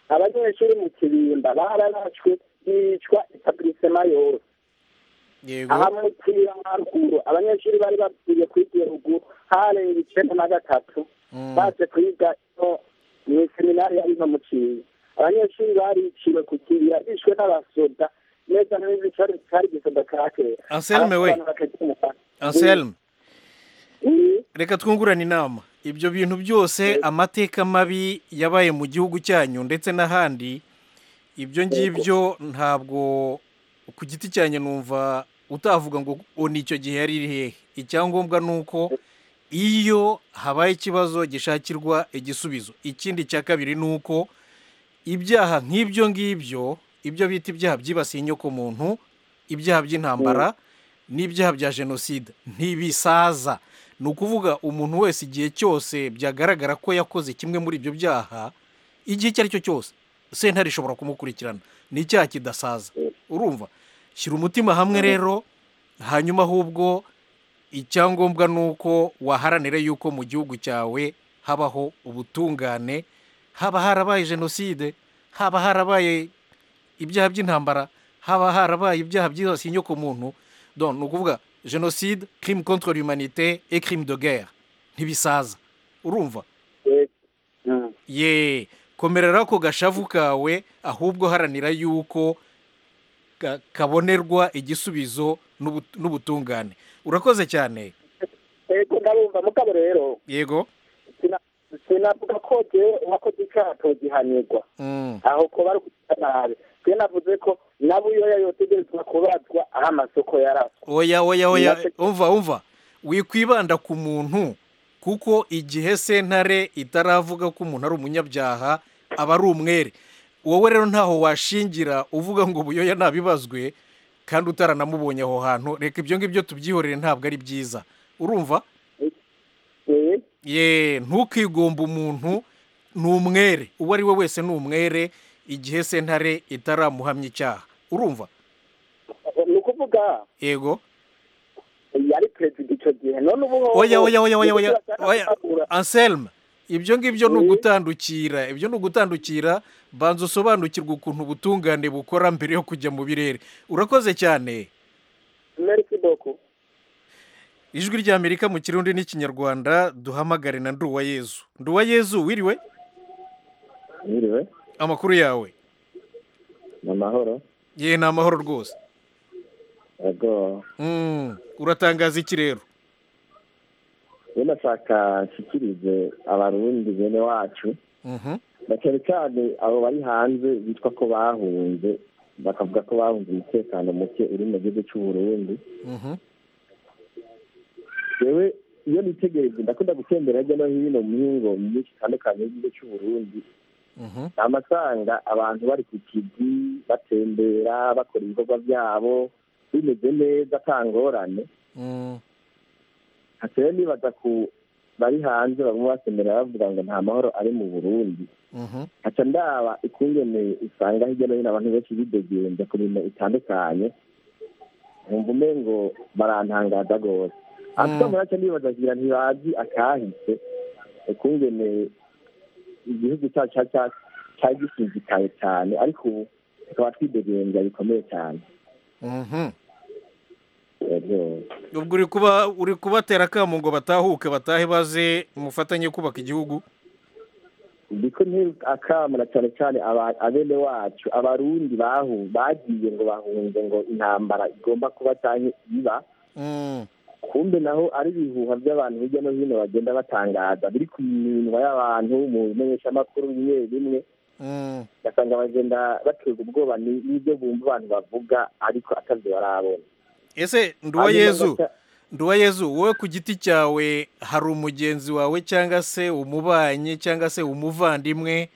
abanyeshuri mu kibimba bararashwe yicwa etablissement yose yego aha muri kirira haruguru abanyeshuri bari bapfuye kwiga iyo ruguru harenga icyenda na gatatu baje kwiga ino mu seminari ya ino mu kinyinya abanyeshuri bariciwe ku kirira bishwe n'abasoda neza neza cyari cyari igisoda cya kera Anselme we. Abantu bakagenda. anselme Mm. reka twungurane inama ibyo bintu byose amateka mabi yabaye mu gihugu cyanyu ndetse n'ahandi ibyo ngibyo ntabwo ku giti cyanyu numva utavuga ngo "O, ni icyo gihe yari iri hehe icyangombwa ni uko iyo habaye ikibazo gishakirwa igisubizo ikindi cya kabiri ni uko ibyaha nk'ibyo ngibyo ibyo bita ibyaha byibasiye inyokomuntu ibyaha by'intambara n'ibyaha bya jenoside ntibisaza ni ukuvuga umuntu wese igihe cyose byagaragara ko yakoze kimwe muri ibyo byaha igihe icyo ari cyo cyose sentare ishobora kumukurikirana ni icyaha kidasaza urumva shyira umutima hamwe rero hanyuma ahubwo icyangombwa ni uko waharanira yuko mu gihugu cyawe habaho ubutungane haba harabaye jenoside haba harabaye ibyaha by'intambara haba harabaye ibyaha byibasiye inyokomuntu donc ni ukuvuga jenoside crime contre l'humanité et crime de guerre ntibisaza urumva Mm. ye komerera ako gashavu kawe ahubwo haranira yuko ka- kabonerwa igisubizo n'ubu- n'ubutungane urakoze cyane yego ndabumva mugabo rero yego sina- sinavuga ko jewe uwakoze icyaha togihanirwa Mm. aho ko bari kugenda nabi twe navuze ko nabo iyo yayotegerezwa kubazwa aho amasoko yaraswe oya oya oya Nacyo- umva umva wikwibanda ku muntu kuko igihe sentare itaravuga ko umuntu ari umunyabyaha aba ari umwere wowe rero ntaho washingira uvuga ngo ubuyoya ntabibazwe kandi utaranamubonye aho hantu reka ibyo ngibyo tubyihorere ntabwo ari byiza urumva Eh, ye ntukigombe umuntu ni umwere uwo ari we wese ni umwere igihe sentare itaramuhamya icyaha urumva ni ukuvuga yego yari perezida icyo gihe none ubu hoho- oya oya oya oya oya Nicyo oya kirasabura. anselme ibyo ngibyo ni ugutandukira ibyo ni ugutandukira banza usobanukirwe ukuntu ubutungane bukora mbere yo kujya mu birere urakoze cyane merci beaucoup ijwi ry'amerika mu kirundi n'ikinyarwanda duhamagare na nduwa yezu nduwa yezu wiriwe Mwiriwe amakuru yawe ni amahoro ye ni amahoro rwose yego Mm, uratangaza iki rero rero ndashaka nshyikirize abarundi bene wacu Mhm. na cyane cyane abo bari hanze bitwa ko bahunze bakavuga ko bahunze umutekano muke uri mu gihugu cy'u Burundi Mhm. yewe iyo nitegereje ndakunda gutembera hirya no hino mu ngo myinshi itandukanye y'igihugu cy'u Burundi Mhm. amasanga abantu bari ku kivi batembera bakora ibikorwa byabo bimeze neza nta ngorane Mm. hateye nibaza ku bari hanze bamwe basemera bavuga ngo nta mahoro ari mu burundi Mhm. haca ndaba ikungene usanga hirya no hino abantu benshi bidegembya ku bintu bitandukanye nkumva ume ngo barantangaza rwose ariko muri haca nibaza kugira ntibazi akahise ukungene igihugu cyacu ca- ca- cari gisizikaye cyane ariko ubu tukaba twidegembya bikomeye cyane Mhm. Rero- ubwo uri kuba uri kubatera akamu ngo batahuke batahe baze mufatanye kubaka igihugu ndiko akamura cyane cyane aba- abene wacu abarundi bahu bagiye ngo bahunze ngo intambara igomba kuba cyane iba Mm. kumbe naho ari ibihuha by'abantu hirya no hino bagenda batangaza biri ku minwa y'abantu mu bimenyeshamakuru bimwe bimwe Mm. ugasanga bagenda baterwa ubwoba ni- n'ibyo bumva abantu bavuga ariko atabyo barabona ese nduwa Hanyuma yezu bagaca- nduwa yezu wowe ku giti cyawe hari umugenzi wawe cyangwa se umubanyi cyangwa se umuvandimwe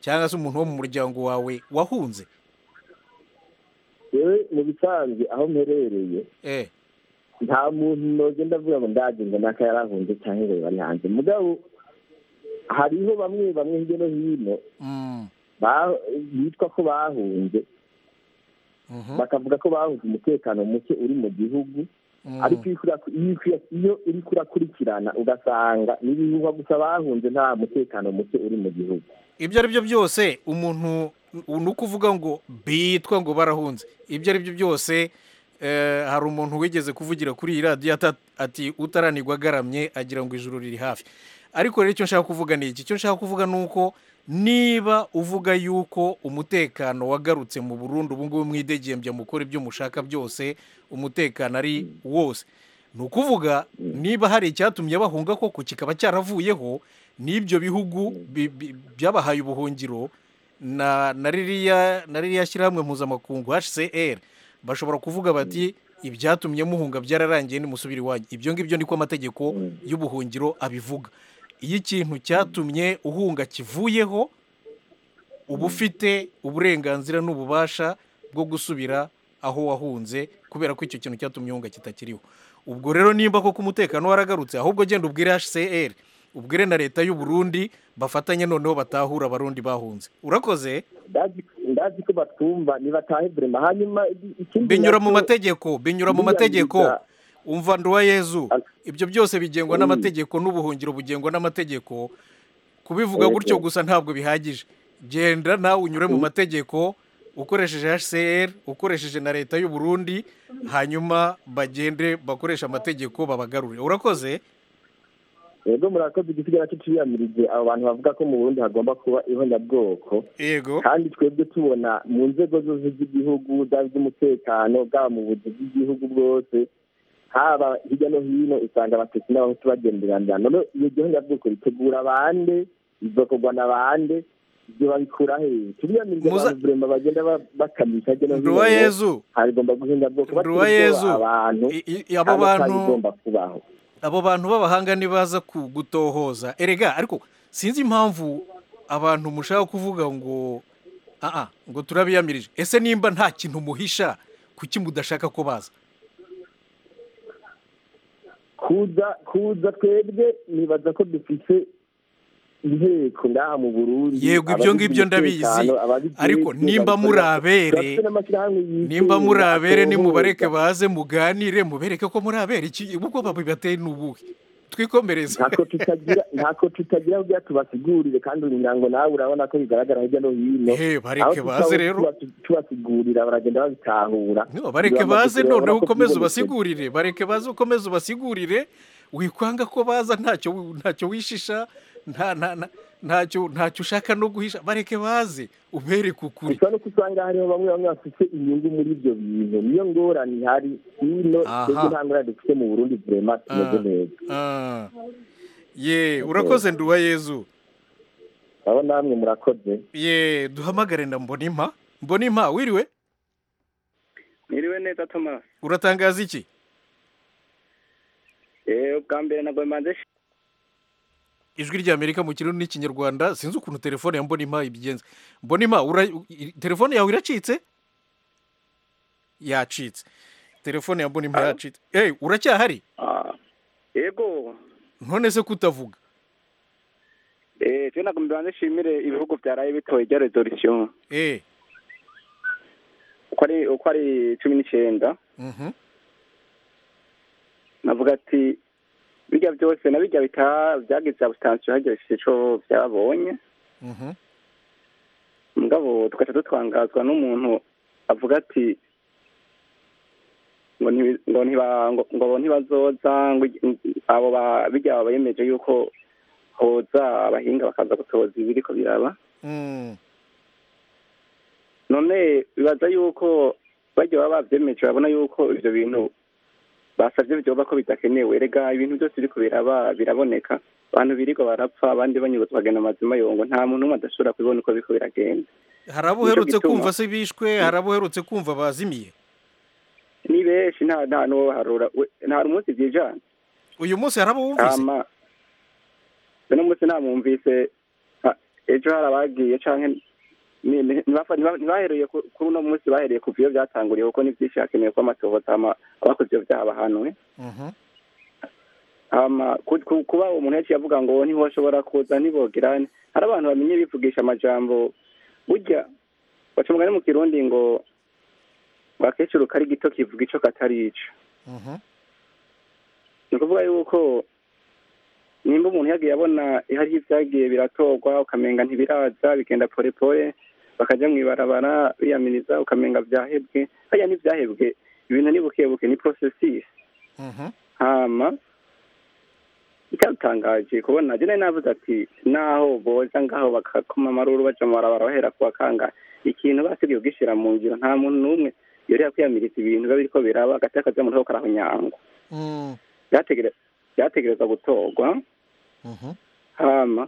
cyangwa se umuntu wo mu muryango wawe wahunze yewe mu bisanzwe aho mperereye eh nta muntu nogenda avuga ngo ndagenze naka yarahunze cyangwa ngo bari hanze mugabo hariho bamwe bamwe hirya no hino Mm. ba- bitwa ko bahunze Mhm. bakavuga ko bahunze umutekano muke uri mu gihugu Mm. ariko iyo ukura- iyo ukura- iyo uri kurakurikirana ugasanga n'ibihuha gusa bahunze nta mutekano muke uri mu gihugu ibyo ari byo byose umuntu ni ukuvuga ngo bitwa ngo barahunze ibyo ari byo byose hari umuntu wigeze kuvugira kuri iyi radiyo ati utaranirwa agaramye agira ngo ijuru riri hafi ariko rero icyo nshaka kuvuga ni iki icyo nshaka kuvuga ni uko niba uvuga yuko umutekano wagarutse mu burundu ubu ngubu mwidegembya mukora ibyo mushaka byose umutekano ari wose ni ukuvuga niba hari icyatumye bahunga koko kikaba cyaravuyeho n'ibyo bihugu bi- bi- byabahaye ubuhungiro na na ririya na ririya shyirahamwe mpuzamakungu hcr bashobora kuvuga bati ibyatumye muhunga byararangiye nimusubire iwanyu ibyo ngibyo niko amategeko y'ubuhungiro abivuga iyo ikintu cyatumye uhunga kivuyeho uba ufite uburenganzira n'ububasha bwo gusubira aho wahunze kubera ko icyo kintu cyatumye uhunga kitakiriho ubwo rero nimba koko umutekano waragarutse ahubwo genda ubwire hcr ubwire na leta y'u Burundi bafatanye noneho batahura abarundi bahunze urakoze ndazi ko batumva ntibatahe burema hanyuma i- ikindi binyura nacyo- mu mategeko binyura mu mategeko umva nduwa yezu ibyo byose bigengwa n'amategeko n'ubuhungiro bugengwa n'amategeko kubivuga Yego. gutyo gusa ntabwo bihagije genda nawe unyure mu mategeko ukoresheje hcr ukoresheje na leta y'u Burundi hanyuma bagende bakoresha amategeko babagarure urakoze yego murakoze igisigaye nacyo ciyamirije abo bantu bavuga ko mu burundi hagomba kuba ihonyabwoko yego kandi twebwe tubona mu nzego zose z'igihugu zaba iz'umutekano bwaba mu buzi bw'igihugu bwose haba hirya no hino usanga abatutsi n'abahutu bagenderanira none iyo gihonyabwoko ritegura abande izokorwa na bande ibyo babikura hehe turiyamirije abantu burema bagenda ba- bakamisha hirya no hino Nduwa ngo Yezu. harigomba guhonyabwoko Nduwa batubwoba Yezu. abantu abo kandi bantu- atarigomba kubaho abo bantu b'abahanga nibaza ku- gutohoza erega ariko sinzi impamvu abantu mushaka kuvuga ngo aa ngo turabiyamirije ese nimba nta kintu muhisha kuki mudashaka ko baza kuza kuza twebwe nibaza ko dufite inteko ngaha mu burundi Yego, ibyo ngibyo ndabizi. Ariko nimba muri abere, nimba muri abere nimubareke baze muganire mubereke ko muri abere iki ubwoba bibateye ni ubuhe twikomereze ntako tutagira ntako tutagira kugira tubasigurire kandi umuryango nawe urabona ko bigaragara hirya no hino bareke Aho baze tutaba rero. tuba- tubasigurira baragenda babitahura bareke baze noneho ukomeze ubasigure ubasigurire bareke baze ukomeze ubasigurire wikwanga ko baza ntacyo ntacyo wishisha nta nta nta- ntacyo ntacyo ushaka no guhisha bareke baze ubereke ukuri gusa nuko usanga hariho bamwe bamwe bafite inyungu muri ibyo bintu niyo ngorane ihari hino Aha. twebwe nta ngorane dufite mu burundi burema tumeze Ah, neza ah. ye urakoze nduwa yezu abo namwe murakoze ye duhamagare na mbonimpa mbonimpa wiriwe Niriwe neza Thomas. uratangaza iki Eh ubwa mbere nabwo manze ijwi ry'amerika mu kirundi n'ikinyarwanda sinzi ukuntu telefone ya mbonimpa ibigenza mbonimpa ura- i- telefone yawe iracitse yacitse telefone ya mbonimpa yacitse hey, uracyahari yego none se kutavuga eh cyo nakomeza banze shimire ibihugu byaraye bitoye rya resolution eh uko ari uko ari 19 mhm navuga ati bijya byose na bijya bita byagize abstansiyo hageze ico byabonye mhm mugabo tugaca dutwangazwa n'umuntu avuga ati ngo ntibi- ngo ntiba- ngo- ngo ntibazoza ngo igi- abo ba- bijya baba bemeje yuko hoza abahinga bakaza gutoza ibiriko biraba Mm. none bibaza yuko bajya baba babyemeje babona yuko ibyo bintu basabye byoba ko bidakenewe erega ibintu byose biriko biraba biraboneka abantu birirwa barapfa abandi banyurwa bagenda amazima yongo nta muntu umwe adashobora kubibona uko biriko biragenda hari abo uherutse gituma- kumva se bishwe hari abo uherutse kumva bazimiye ni benshi nta nta n'ubaharura we- nta n'umunsi byijana uyu munsi hari abo wumvise Hama, uno munsi namwumvise ha- ejo hari abagiye canke ni- ni- ntibafa- ntiba- ntibahereye ku- kuri uno munsi bahereye ku vyo byatanguriye kuko ni byinshi hakenewe ko amatohoza hama abakoze ivyo byaha bahanwe hama ku- ku- kuba uwo muntu yaciye avuga ngo ntihoshobora kuza ntibogirane hari abantu bamenye bivugisha amajambo burya baca umugani mu kirundi ngo bakecuru kari gito kivuga ico katari ico ni ukuvuga yuko nimba umuntu yagiye abona hari ibyagiye biratorwa ukamenga ntibiraza bigenda pore pore bakajya mu ibarabara biyamiriza ukamenga byahebwe hariya ntibyahebwe ibintu ni bukebuke ni porosesisi hama icyatangaje kubona jene navuze ati naho boza ngaho bakakoma amaruru baca mu barabara bahera ku bakanga ikintu basigaye ugishyira mu ngiro nta muntu n'umwe yorera kwiyamiriza ibintu biba biriko biraba hagati y'akazamuntu ho karahonyangwa byategereza gutorwa hama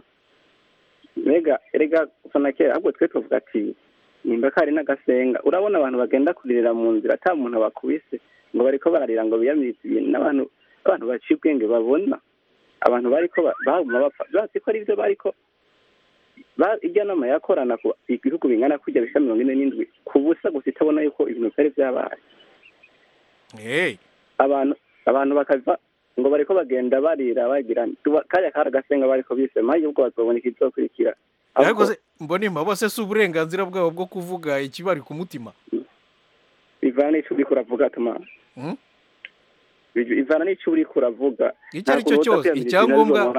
mbega erega gusa na kera ahubwo twe tuvuga ati nimba kari n'agasenga urabona abantu bagenda kuririra mu nzira ata muntu bakubise ngo bariko bararira ngo biyamirize ibintu n'abantu abantu baciye ubwenge babona abantu bariko baguma bapfa bazi ko ari byo bariko irya nama yakorana ku ibihugu bingana kurya bisa mirongo ine n'indwi ku busa gusa itabona yuko ibintu byari byabaye abantu abantu bakava ngo bariko bagenda barira bagira kariya kari agasenga bariko bise maze ubwo bazobona ikizokurikira yarakoze mbonima bose si uburenganzira bwabo bwo kuvuga ikibari ku mutima bivana ico uriko uravuga tuma ivana n'ico uriko uravuga icyo ari cyo cyose icyangombwa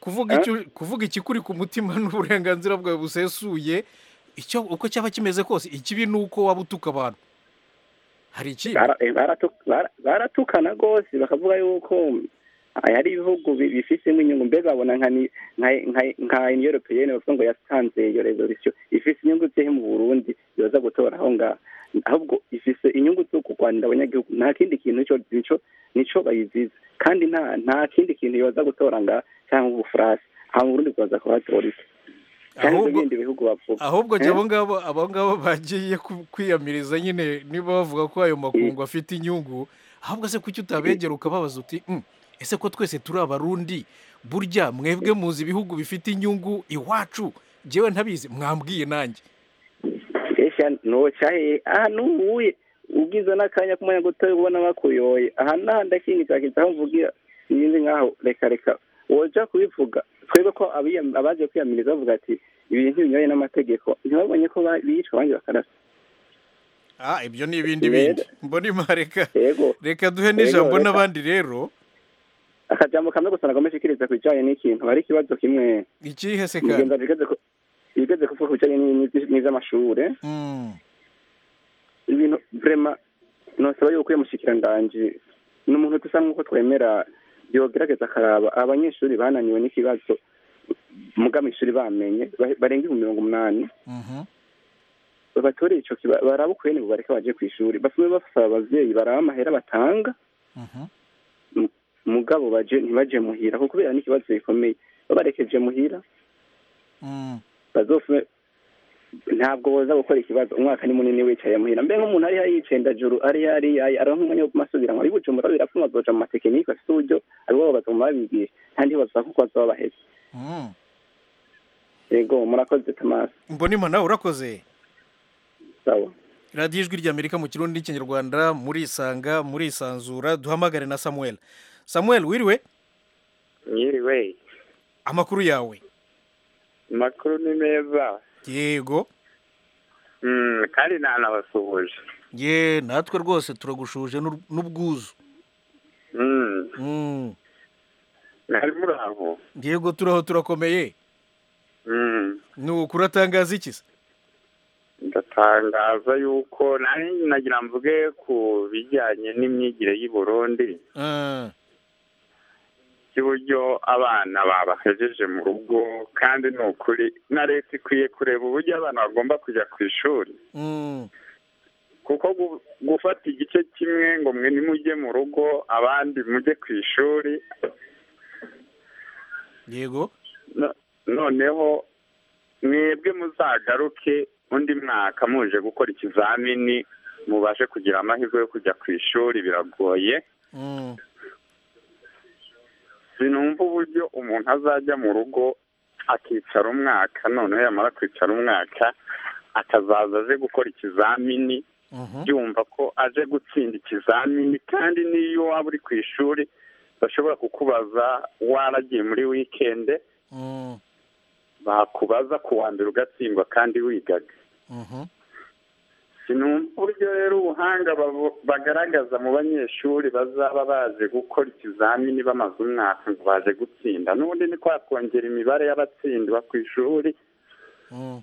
kuvuga icyo kuvuga ikikuri ku mutima n'uburenganzira bwawe busesuye icyo uko cyaba kimeze kose ikibi ni uko waba utuka abantu hari ikindi baratukana rwose bakavuga yuko hari ibihugu bifisemo inyungu mbega babona nka iniyoropeyeni bavuga ngo yasanze iyo resolisiyo ifise inyungu zihe mu burundi yoza gutora aho ngaho ahubwo ifise inyungu zo kurwanira abanyagihugu nta kindi kintu nico nico bayiziza kandi nta nta kindi kintu yoza gutora ngaha cyangwa ubufaransa aha mu burundi bwaza kuhatora iki Ahubwo- ibindi bihugu bavuga ahubwo Eh? jya abo ngabo abo ngabo bagiye ku- kwiyamiriza nyine niba bavuga ko ayo makungu afite inyungu ahubwo se kuki utabegera ukababaza uti "Mm, ese ko twese turi abarundi burya mwebwe muzi ibihugu bifite inyungu iwacu jyewe ntabizi mwambwiye nanjye esha nocaye aha nuhuye ubwiza n'akanya kumanya gutoya ubona bakuyoye aha n'ahandi akindi kakiza aho mvugira ibindi nkaho reka reka woja kubivuga twebwe ko abiyam- abaje kwiyamiriza bavuga ati ibintu binyuranye n'amategeko ntibabonye ko ba- bicwa abandi bakarasa ah ibyo ni ibindi Rero. bindi mbona ima reka yego reka duhe Yego, n'ijambo reka. n'abandi rero akajambo kamwe gusa nagomba nshikiriza ku bijanye n'ikintu hari ikibazo kimwe ikihe se kandi mugenzi bigeze ku- bigeze kuvuga ku bijanye n'iby- n'ivy'amashure Mm. ibintu vrema nosaba yuko iyo mushikiranganji ni umuntu dusa nk'uko twemera yogerageza akaraba abanyeshuri bananiwe n'ikibazo muga mw'ishuri bamenye ba- barenga ibihumbi mirongo umunani batoreye ico kiba- baraba ukubene ngo bareke baje kw'ishuri basume basaba abavyeyi baraba amahera batanga M- mugabo baje ntibaje muhira kuko kubera n'ikibazo gikomeye babarekeje muhira bazofume ntabwo boza gukora ikibazo umwaka ni munini wicaye muhira mbe nk'umuntu ari yicendajuru ari ari aronka umwanya wo kumasubira ngo ibibujumbura birapfuma azoja mu matekinike afite uburyo aribo bazoma babigisha nta ntibaza kuko bazaba baheze Mm. yego murakoze Thomas mbonima nawe urakoze sawa radiyo ijwi ry'amerika mu kirundi n'ikinyarwanda murisanga murisanzura duhamagare na samuel samuel wiriwe nyiriwe amakuru yawe amakuru ni meza yego Mm, kandi ntanabasuhuje ye natwe rwose turagushuje n'ur- n'ubwuzu Mm, Mm. mwari muri aho yego turaho turakomeye Mm, ni ukuri atangaza iki se ndatangaza yuko nari nagira mvuge ku bijyanye n'imyigire y'i burundi Ah, by'uburyo abana babahejeje mu rugo kandi ni ukuri na leta ikwiye kureba uburyo abana bagomba kujya ku ishuri mm, kuko gu- gufata igice kimwe ngo mwe nimujye mu rugo abandi mujye ku ishuri yego no- noneho mwebwe muzagaruke undi mwaka muje gukora ikizamini mubashe kugira amahirwe yo kujya ku ishuri biragoye Mm. sinumva uburyo umuntu azajya mu rugo akicara umwaka noneho yamara kwicara umwaka akazaza aje gukora ikizamini yumva ko aje gutsinda ikizamini kandi n'iyo waba uri ku ishuri bashobora kukubaza waragiye muri wikende Mm. bakubaza ku wa mbere ugatsindwa kandi wigaga Mhm. sinumva uburyo rero ubuhanga babu- bagaragaza mu banyeshuri bazaba baje gukora ikizamini bamaze umwaka ngo baje gutsinda n'ubundi ni kwakongera imibare y'abatsindwa ku ishuri Mm.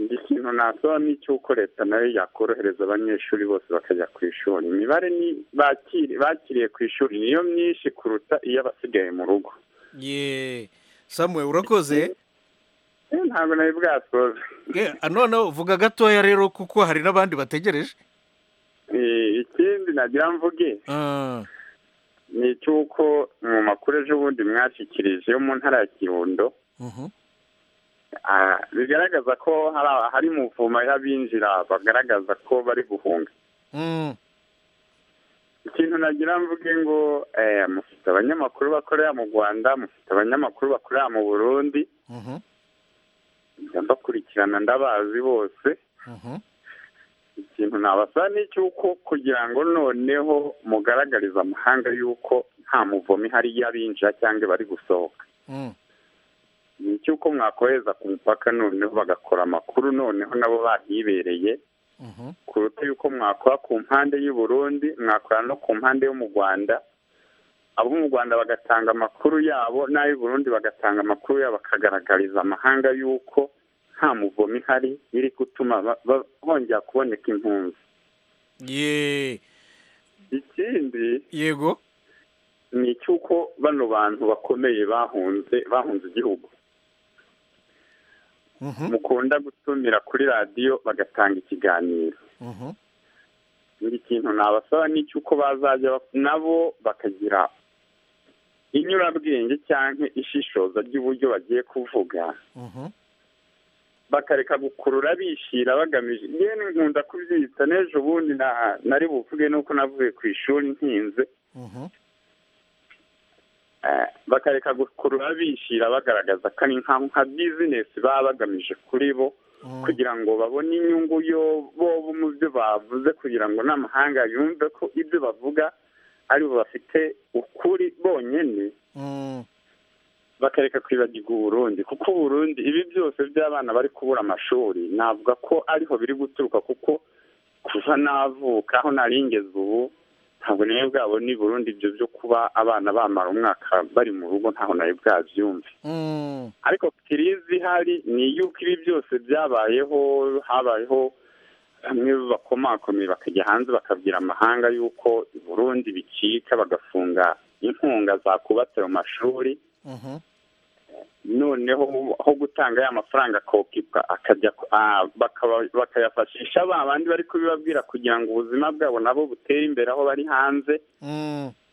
ikintu ikintu nasaba ni icy'uko leta nayo yakorohereza abanyeshuri bose bakajya ku ishuri imibare ni bakiri bakiriye ku ishuri niyo myinshi kuruta iyo abasigaye mu rugo ye samuwe urakoze ntabwo nari bwasoza noneho vuga gatoya rero kuko hari n'abandi bategereje ikindi nagira mvuge ni icy'uko mu makuru ejobundi mwashyikirije yo mu ntara ya kirundo bigaragaza ko hari muvuma y'abinjira bagaragaza ko bari guhunga ikintu nagira mvuge ngo mufite abanyamakuru bakorera mu rwanda mufite abanyamakuru bakorera mu burundi mbakurikirana ndabazi bose ikintu nabasaba ni icy'uko kugira ngo noneho mugaragarize amahanga y'uko nta muvomi hari y'abinjira cyangwa bari gusohoka ni icy'uko mwakohereza ku mupaka noneho bagakora amakuru noneho nabo bahibereye kuruta yuko mwakora ku mpande y'u Burundi mwakora no ku mpande yo mu rwanda abo mu rwanda bagatanga amakuru yabo n'ay'u Burundi bagatanga amakuru yabo bakagaragariza amahanga y'uko nta muvomi ihari iri gutuma bongera kuboneka impunzi ikindi yego ni icy'uko bano bantu bakomeye bahunze bahunze igihugu mukunda gutumira kuri radiyo bagatanga ikiganiro buri kintu nabasaba ni icy'uko bazajya nabo bakagira inyurabwenge cyangwa ishishoza ry'uburyo bagiye kuvuga bakareka gukurura bishira bagamije yewe nkunda kubyita n'ejo bundi nari buvuge nuko navuye ku ishuri ntinze bakareka gukurura bishira bagaragaza ko ari nka bizinesi baba bagamije kuri bo kugira ngo babone inyungu yo bo mu byo bavuze kugira ngo n'amahanga yumve ko ibyo bavuga ari bo bafite ukuri bonyine bakareka kwibagirwa uburundi kuko uburundi ibi byose by'abana bari kubura amashuri navuga ko ariho biri guturuka kuko kuva navuka aho naringeze ubu ntabwo nawe bwabo ni burundu ibyo byo kuba abana bamara umwaka bari mu rugo ntaho nawe bwabyumve ariko kirizi ihari ni iy'uko ibi byose byabayeho habayeho bamwe bakomakomeye bakajya hanze bakabwira amahanga y'uko i burundi bicika bagafunga inkunga zakubatse mu mashuri noneho aho gutanga ya mafaranga akokibwa akajya bakayafashisha ba bandi bari kubibabwira kugira ngo ubuzima bwabo nabo butere imbere aho bari hanze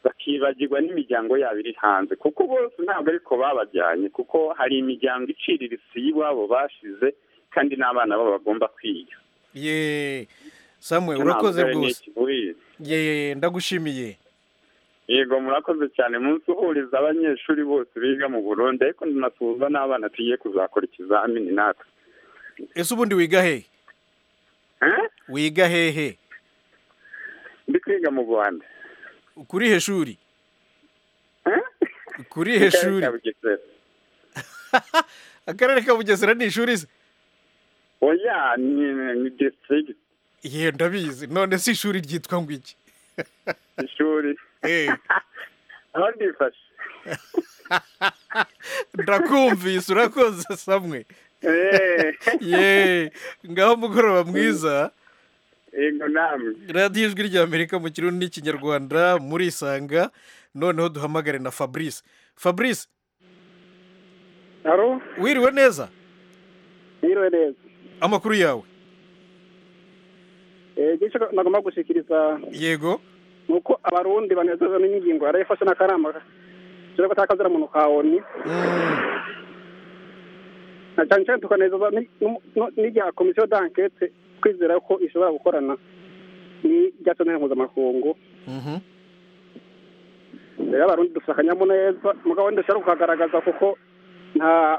bakibagirwa n'imiryango yabo iri hanze kuko bose ntabwo ariko babajyanye kuko hari imiryango icirira isi y'iwabo bashize kandi n'abana babo bagomba kwiga yeee samwe urakoze rwose yeee ndagushimiye yego murakoze cyane munsi uhuriza abanyeshuri bose biga mu burundi ariko ntunasuhuza n'abana tugiye kuzakora ikizamini natwe ese ubundi wiga hehe wiga hehe ndi kwiga mu rwanda kuri he shuri kuri he shuri akarere ka bugesera ni ishuri se oya ni district ye ndabizi none si ishuri ryitwa ngo iki ishuri aho ndifashe ndakumvise urakoze samwe yeee ngaho mugoroba mwiza yego namwe radiyo ijwi ry'amerika mu kirundi n'ikinyarwanda muri isanga noneho duhamagare na fabrice fabrice wiriwe neza wiriwe neza amakuru yawe nagomba gushyikiriza yego nuko abarundi banezezwa n'ingingo yarayifashe n'akarama turi ko atakazira muntu ka oni na cyane cyane tukanezezwa n'irya komisiyo d'ankete twizera ko ishobora gukorana n'irya tonere mpuzamakungu rero abarundi dufite akanyamuneza mugabo ndashaka kukagaragaza kuko nta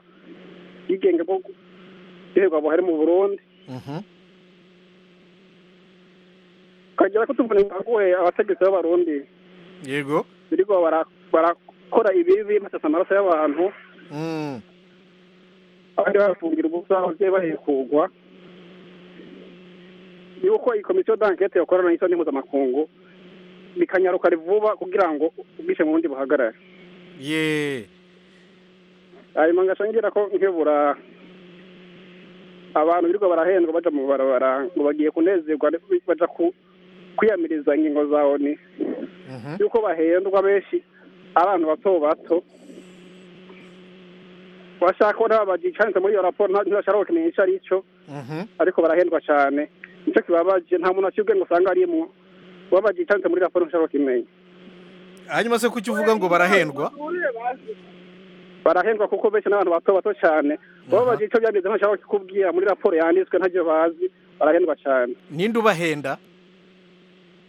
bwigenge bwo guhirwa buhari mu burundi tukagera ko tuvuna imbaguhe abategetsi b'abarundi yego birigo barakora ibibi basasa amaraso y'abantu abandi bafungira ubusa ababyeyi bahekugwa yuko iyi komisiyo d'ankete yakorana n'isoni mpuzamakungu bikanyaruka vuba kugira ngo ubwishe mu bundi buhagarare yeee hanyuma ngashangira ko nkebura abantu birirwa barahendwa baja mu barabara ngo bagiye kunezerwa baja ku- kwiyamiriza ingingo za oni yuko bahendwa benshi abantu bato bato bashaka ko nabo bagicanitse muri iyo raporo nta- ntibashaka gukumenya icyo ari cyo ariko barahendwa cyane nicyo kibabaje nta muntu akibwe ngo usanga arimwo baba bagicanitse muri raporo ntashaka kumenya hanyuma se kuki uvuga ngo barahendwa barahendwa kuko benshi n'abantu bato bato cyane baba bazi icyo byanditse ntashaka kukubwira muri raporo yanditswe ntacyo bazi barahendwa cyane ninde ubahenda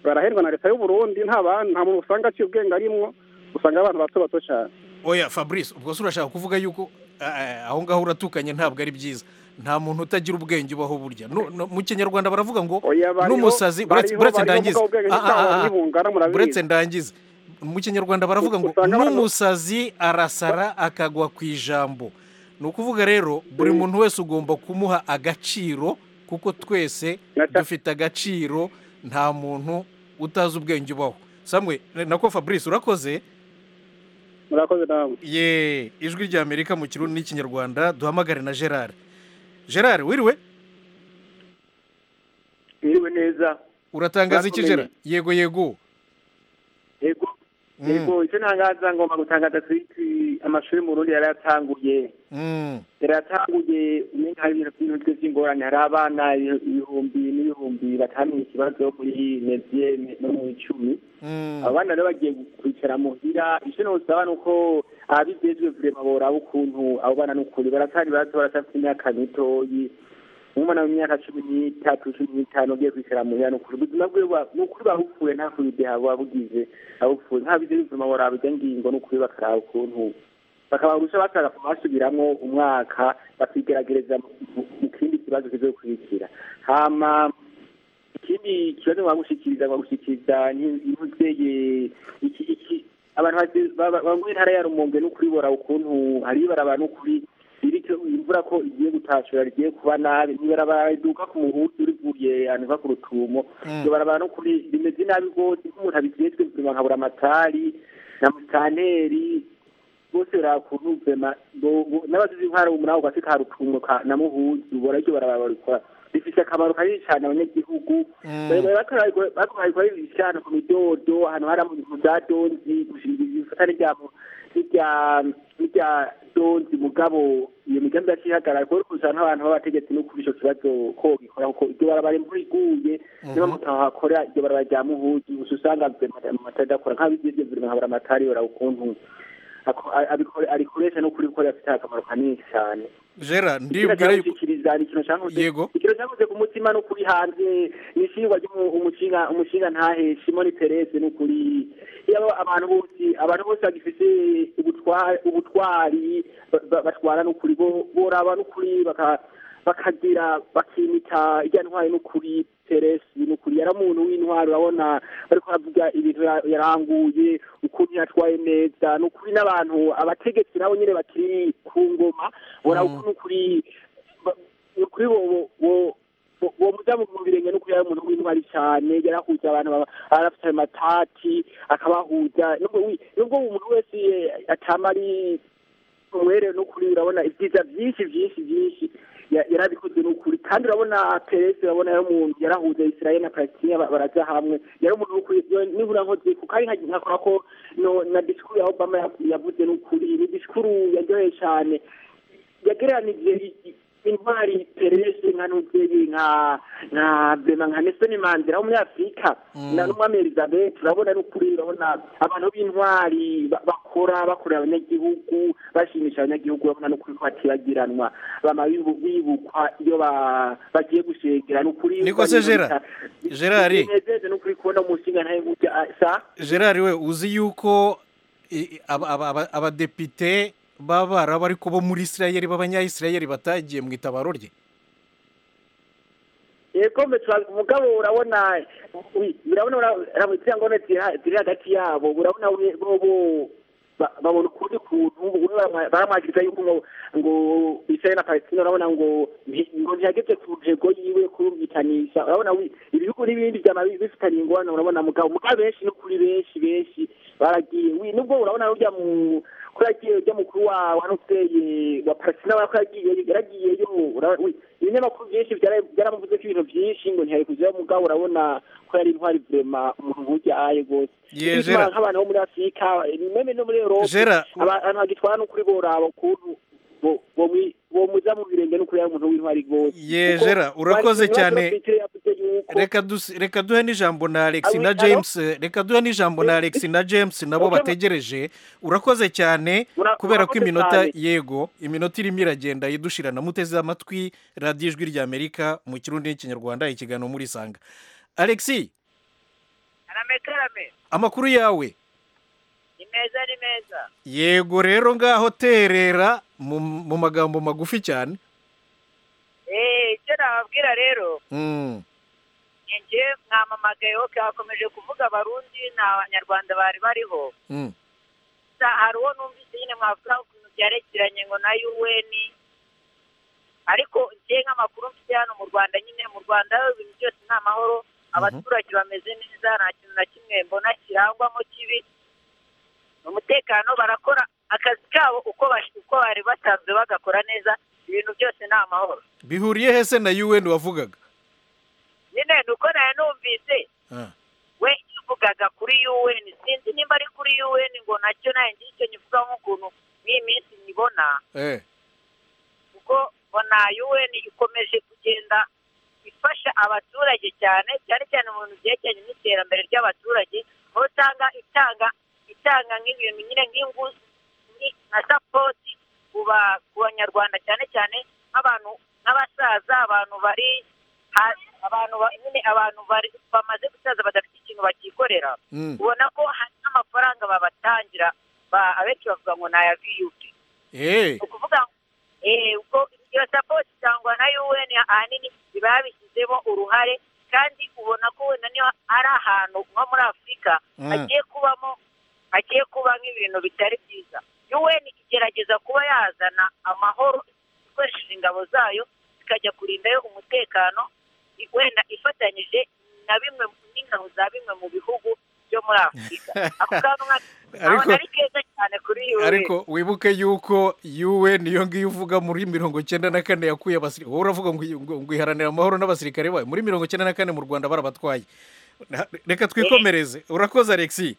barahendwa na leta y'u Burundi nta bantu nta muntu usanga aciye ubwenge arimwo usanga abantu bato bato cyane oya fabrice ubwo se urashaka kuvuga yuko eh, aho ngaho uratukanye ntabwo ari byiza nta muntu utagira ubwenge ubaho burya No- no- mu kinyarwanda baravuga ngo bariho- n'umusazi buretse bariho- buretse bariho ndangize mugabo ubwenge Ah, ah, ah, ntitaba ah. nibungana, murabizi. buretse ndangize mu kinyarwanda baravuga ngo n'umusazi arasara akagwa ku ijambo ni ukuvuga rero buri muntu wese ugomba kumuha agaciro kuko twese dufite agaciro nta muntu utazi ubwenge ubaho samwe nako fabrice urakoze murakoze nawe ye ijwi rya amerika mu kirundi n'ikinyarwanda duhamagare na gerard gerard wiriwe mwiriwe neza uratangaza iki gerard yego yego yego yego icyo ntangaza ngomba gutangaza twiti amashuri mu rundi yari yatanguye Mm. yari yatanguye umenya hari ibintu byinshi byinshi by'ingorane hari abana ibihumbi n'ibihumbi batamenye ikibazo muri medie no mu icumi abana rero bagiye kwicara muhira icyo ntusaba ni uko ababijejwe vurema boraba ukuntu abo bana n'ukuri baratari bato baracafite imyaka mitoyi umwana w'imyaka cumi n'itatu cumi n'itanu ugiye kwicara muhira ni ukuri ubuzima bwe buba- ni ukuri babupfuye nta kubide haba bugize abupfuye nta bide vurema boraba irya ngingo ni ukuri bakaraba ukuntu bakabarusha batarafu basubiramwo umwaka bakigerageza mu- mu kindi kibazo kizokurikira hama ikindi kibazo bagushikiriza bagushikiriza nk'imuzeye iki iki abantu bate- ba- ba- bamwe intara ya rumonge no kuribora ukuntu hari ibarabara no kuri iriko imvura ko igiye gutashura rigiye kuba nabi ibarabara riduka ku muhutu rivuye ahantu va ku rutumo Mm. iryo barabara no kuri rimeze nabi rwose nk'umuntu abijejwe buzima nkabura amatari na mutaneri bose barakuntu vema n'abazize intwara umunani ugafite ka rutumo ka- na muhuzu ubona iryo barabara barikora rifise akamaro kanini cyane abanyagihugu bakorabikoresha ahantu ku midodo ahantu hari mu za donzi gushinga ibifatane rya mu- n'irya n'irya donzi mugabo iyo migambi yakihagarara kubera ukuntu usanga abantu b'abategetsi no kuri ico kibazo ko gikora kuko iryo barabara imvura iguye niba mutahakora iryo barabara rya muhuzi gusa usanga matadakora nk'abigeze buri nkabura amatari yora ukuntu ako- a- abikore- arikoresha no kuri gukora afite akamaro kanini cyane gerard ndibwira ndibwira yuko yuko yego ikiro cyavuze ku mutima no kuri hanze ni ishingwa ry'umushinga umushinga ntaheshe muri terese no kuri yaba abantu bose abantu bose bagifite ubutwa- ubutwari ba- ba- batwara no kuri bo- boraba no kuri baka- bakagira bakimika irya ntwari no kuri teresi no kuri yari umuntu w'intwari urabona bariko baravuga ibintu ya- yaranguye ukuntu yatwaye neza no kuri n'abantu abategetsi nabo nyine bakiri ku ngoma boraba ukuntu kuri kuri bo bo- bo- bo- bo mudamu mu birenge no kuya umuntu w'intwari cyane yarahuza abantu baba- arafite amatati akabahuza nubwo wi- nubwo umuntu wese eh, atama ari umwere no kuri urabona ibyiza byinshi byinshi byinshi ya- yarabikoze no kuri kandi urabona peresi urabona yari umuntu yarahuza israel na palestina ba- baraja hamwe yari umuntu wo kuri yo- nibura nkoze kuko ari nka- nkakora ko no- na disikuru ya obama ya- yavuze no kuri ni disikuru yaryoheye cyane yagereranije i- i- intwari perese nka nuzeri nka nka bema nka nesoni mandela w'umunyafurika na n'umwami elizabeth urabona ni ukuri urabona abantu b'intwari ba- bakora bakorera abanyagihugu bashimisha abanyagihugu urabona ni ukuri ko batibagiranwa bama bibu- bibukwa iyo ba- bagiye gushengera ni ukuri Niko se Gerard? Gerard. binezeze ni ukuri kubona umushinga ntayo sa gerard we uzi yuko i- i- aba- aba- aba- abadepite b'abaraba ariko bo muri isirayeli b'abanyayisirayeli batagiye mu itabaro rye yego mbe turazi umugabo urabona ui, urabona izirangono ziri hagati yabo urabona we- bo bo ba- babona ukundi kuntu bamwe baramwa- baramwagiriza yuko ngo ngo israel na palestina urabona ngo nti- ngo ntihageze ku ntego yiwe kurumvikanisha urabona wi- ibihugu n'ibindi byama bi- bifitanye ingorane urabona mugabo mugabo benshi no kuri benshi benshi baragiye wi, nubwo urabona burya mu kuri yagiye ujya mukuru wawe hano uteye wa parasina urabona ko yagiye yaragiyeyo ibinyamakuru byinshi byara- byaramuvuze ko ibintu byinshi ngo ntiyari kujyayo mugabo urabona ko yari intwari vurema umuntu nk'ujya aye rwose Ye, Bituma Gerard. nk'abantu bo muri afurika meme no muri erope Gerard. abantu bagitwara n'ukuri boraba ukuntu bo- bo mwi- bomuza mu birenge n'ukuri ari umuntu w'intwari rwose Ye, Kuko Gerard, urakoze bari- cyane. Petero yavuze yuko reka dusi- reka duhe n'ijambo na alex Alo, na alo? james eh, reka duhe n'ijambo na alex na james nabo Urakoze- bategereje urakoze cyane Ura- kubera ko urakoze iminota cyane. yego iminota irimo iragenda yidushirana muteze amatwi radiyo ijwi ry'amerika mu kirundi n'ikinyarwanda ikiganiro muri sanga alexi aramekarame amakuru yawe ni meza ni meza yego rero ngaho terera mu mu magambo magufi cyane eee icyo nababwira rero Mm. ni njye mwamamagaye oke hakomeje kuvuga abarundi nta banyarwanda bari bariho Mm. gusa hari uwo numvise nyine mwavuga ukuntu byerekeranye ngo na un ariko njye nk'amakuru mfite hano mu rwanda nyine mu rwanda ibintu byose ni amahoro abaturage bameze neza nta kintu na kimwe mbona kirangwamo kibi umutekano barakora akazi kabo uko bash- uko bari basanzwe bagakora neza ibintu byose ni amahoro bihuriye hese na un wavugaga nyine ni uko nayo numvise Ah. we yavugaga kuri UN sinzi nimba ari kuri UN ngo nacyo nayo ngira icyo nyivuga nk'ukuntu n'iyi minsi nyibona Eh. kuko mbona UN ikomeje kugenda ifasha abaturage cyane cyane cyane mu bintu byerekeranye n'iterambere ry'abaturage aho usanga itanga itanga nk'ibintu nyine nk'inguzi ni- na sapoti ku ba- ku banyarwanda cyane cyane nk'abantu nk'abasaza abantu bari hasi abantu ba- nyine abantu bari bamaze gusaza badafite ikintu bakikorera Mm. ubona ko hari n'amafaranga babatangira ba- abenshi bavuga ngo ni aya viyupi Eh. ukuvuga eh ubwo iyo sapoti itangwa na UN ahanini biba yabishyizemo uruhare kandi ubona ko wenda niyo ari ahantu nko muri afurika Mm. hagiye kubamo hagiye kuba nk'ibintu bitari byiza UN igerageza kuba yazana amahoro ikoresheje ingabo zayo zikajya kurindayo umutekano i- wenda ifatanyije na bimwe n'ingabo za bimwe mu bihugu byo muri afurika ako kantu nka- Ariko- ntabwo ari keza cyane kuri UN ariko wibuke yuko yuwe niyo ngiyo uvuga muri mirongo icyenda na kane yakuye abasirikare wowe uravuga ngo iyi- ngo- ngo iharanira amahoro n'abasirikare bayo muri mirongo icyenda na kane mu rwanda barabatwaye Na- reka twikomereze urakoze alexi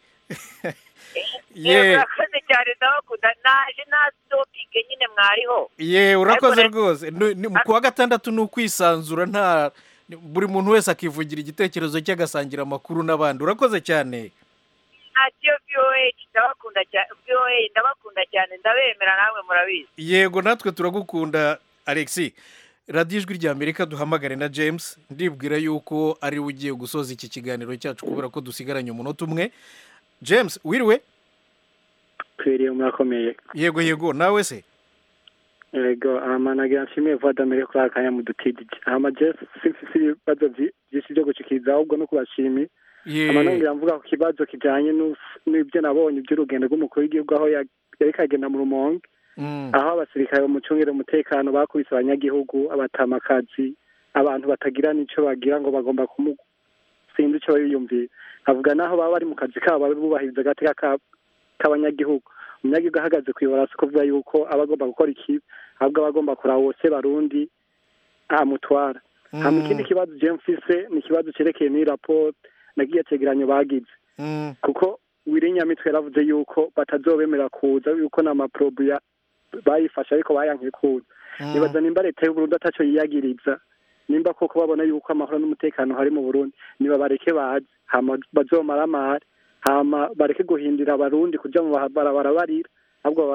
yewe ye urakoze cyane ndabakunda naje nta topike nyine mwariho ye urakoze Ariko- rwose Ni- ni- ku wa gatandatu ni ukwisanzura nta ni- buri muntu wese akivugira igitekerezo cye agasangira amakuru n'abandi urakoze cyane ntacyo voa ndabakunda cyane voa ndabakunda cyane ndabemera namwe murabizi yego natwe turagukunda alexi radiyo ijwi ry'amerika duhamagare na james ndibwira yuko ari we ugiye gusoza iki kiganiro cyacu kubera ko dusigaranye umunota umwe james wiriwe twiriye murakomeye yego yego nawe se yego aramanagira nshimiye vadamire kuri aka kanya mudutidije ama jesi si ibibazo byi- byinshi byo gushikiriza ahubwo no kubashimiye Ye. ama nongera mvuga ku kibazo kijyanye n'us- n'ibyo nabonye by'urugendo rw'umukuru w'igihugu aho ya- yari kagenda mu rumonge Mm. aho abasirikare bamucungira umutekano bakubise abanyagihugu abatamakazi abantu batagira n'icyo bagira ngo bagomba kumu sinzi icyo bariyumviye avuga naho baba bari mu kazi kabo bubahiriza agateka ka- k'abanyagihugu umunyagihugu ahagaze ku ibara si kuvuga yuko aba agomba gukora iki ahubwo aba agomba kuraba wose barundi amutwara hanyuma ikindi kibazo je mfise ni ikibazo cerekeye n'iyi raporo nagiye cegeranyo bagize kuko wirinyamitwe yaravuze yuko batazobemera kuza yuko nta maprobu ya- bayifashe ariko bayanke kuza nibaza nimba leta y'uburundi ataco yiyagiriza nimba koko babona yuko amahoro n'umutekano hari mu burundi niba bareke baze hama bazomara amahari hama bareke guhindira abarundi kuja mu barabara barira ahubwo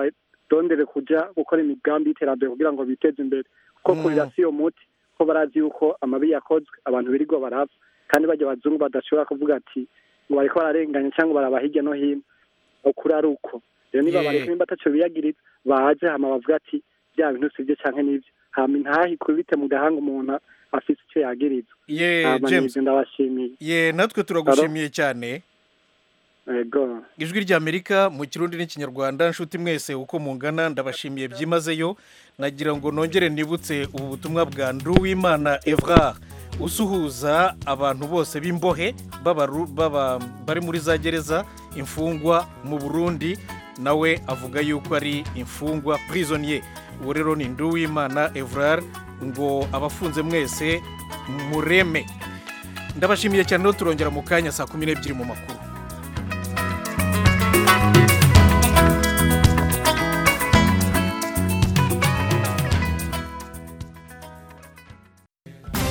barondere kuja gukora imigambi y'iterambere kugira ngo biteze imbere kuko kurira si yo muti ko barazi yuko amabi yakozwe abantu birirwa barapfa kandi bajya abazungu badashobora kuvuga ati ngo bariko bararenganya cyangwa baraba hirya no hino ukuri ari uko rero niba Yeah. bareka nimba ataco biyagiriza baze hama bavuga ati bya bintu si byo canke nibyo hama intaha ikubite mu gahanga umuntu afise ico yagiriza ye Hama james nivyo ndabashimiye ye natwe turagushimiye cyane yego ijwi ry'amerika mu kirundi n'ikinyarwanda nshuti mwese uko mungana ndabashimiye byimazeyo nagira ngo nongere nibutse ubu butumwa bwa nduwimana evrard usuhuza abantu bose b'imbohe b'abaru- b'aba- bari muri za gereza imfungwa mu burundi nawe avuga yuko ari imfungwa prisonier uwo rero ni nduwimana evrard ngo abafunze mwese mureme ndabashimiye cyane no turongera mu kanya saa kumi n'ebyiri mu makuru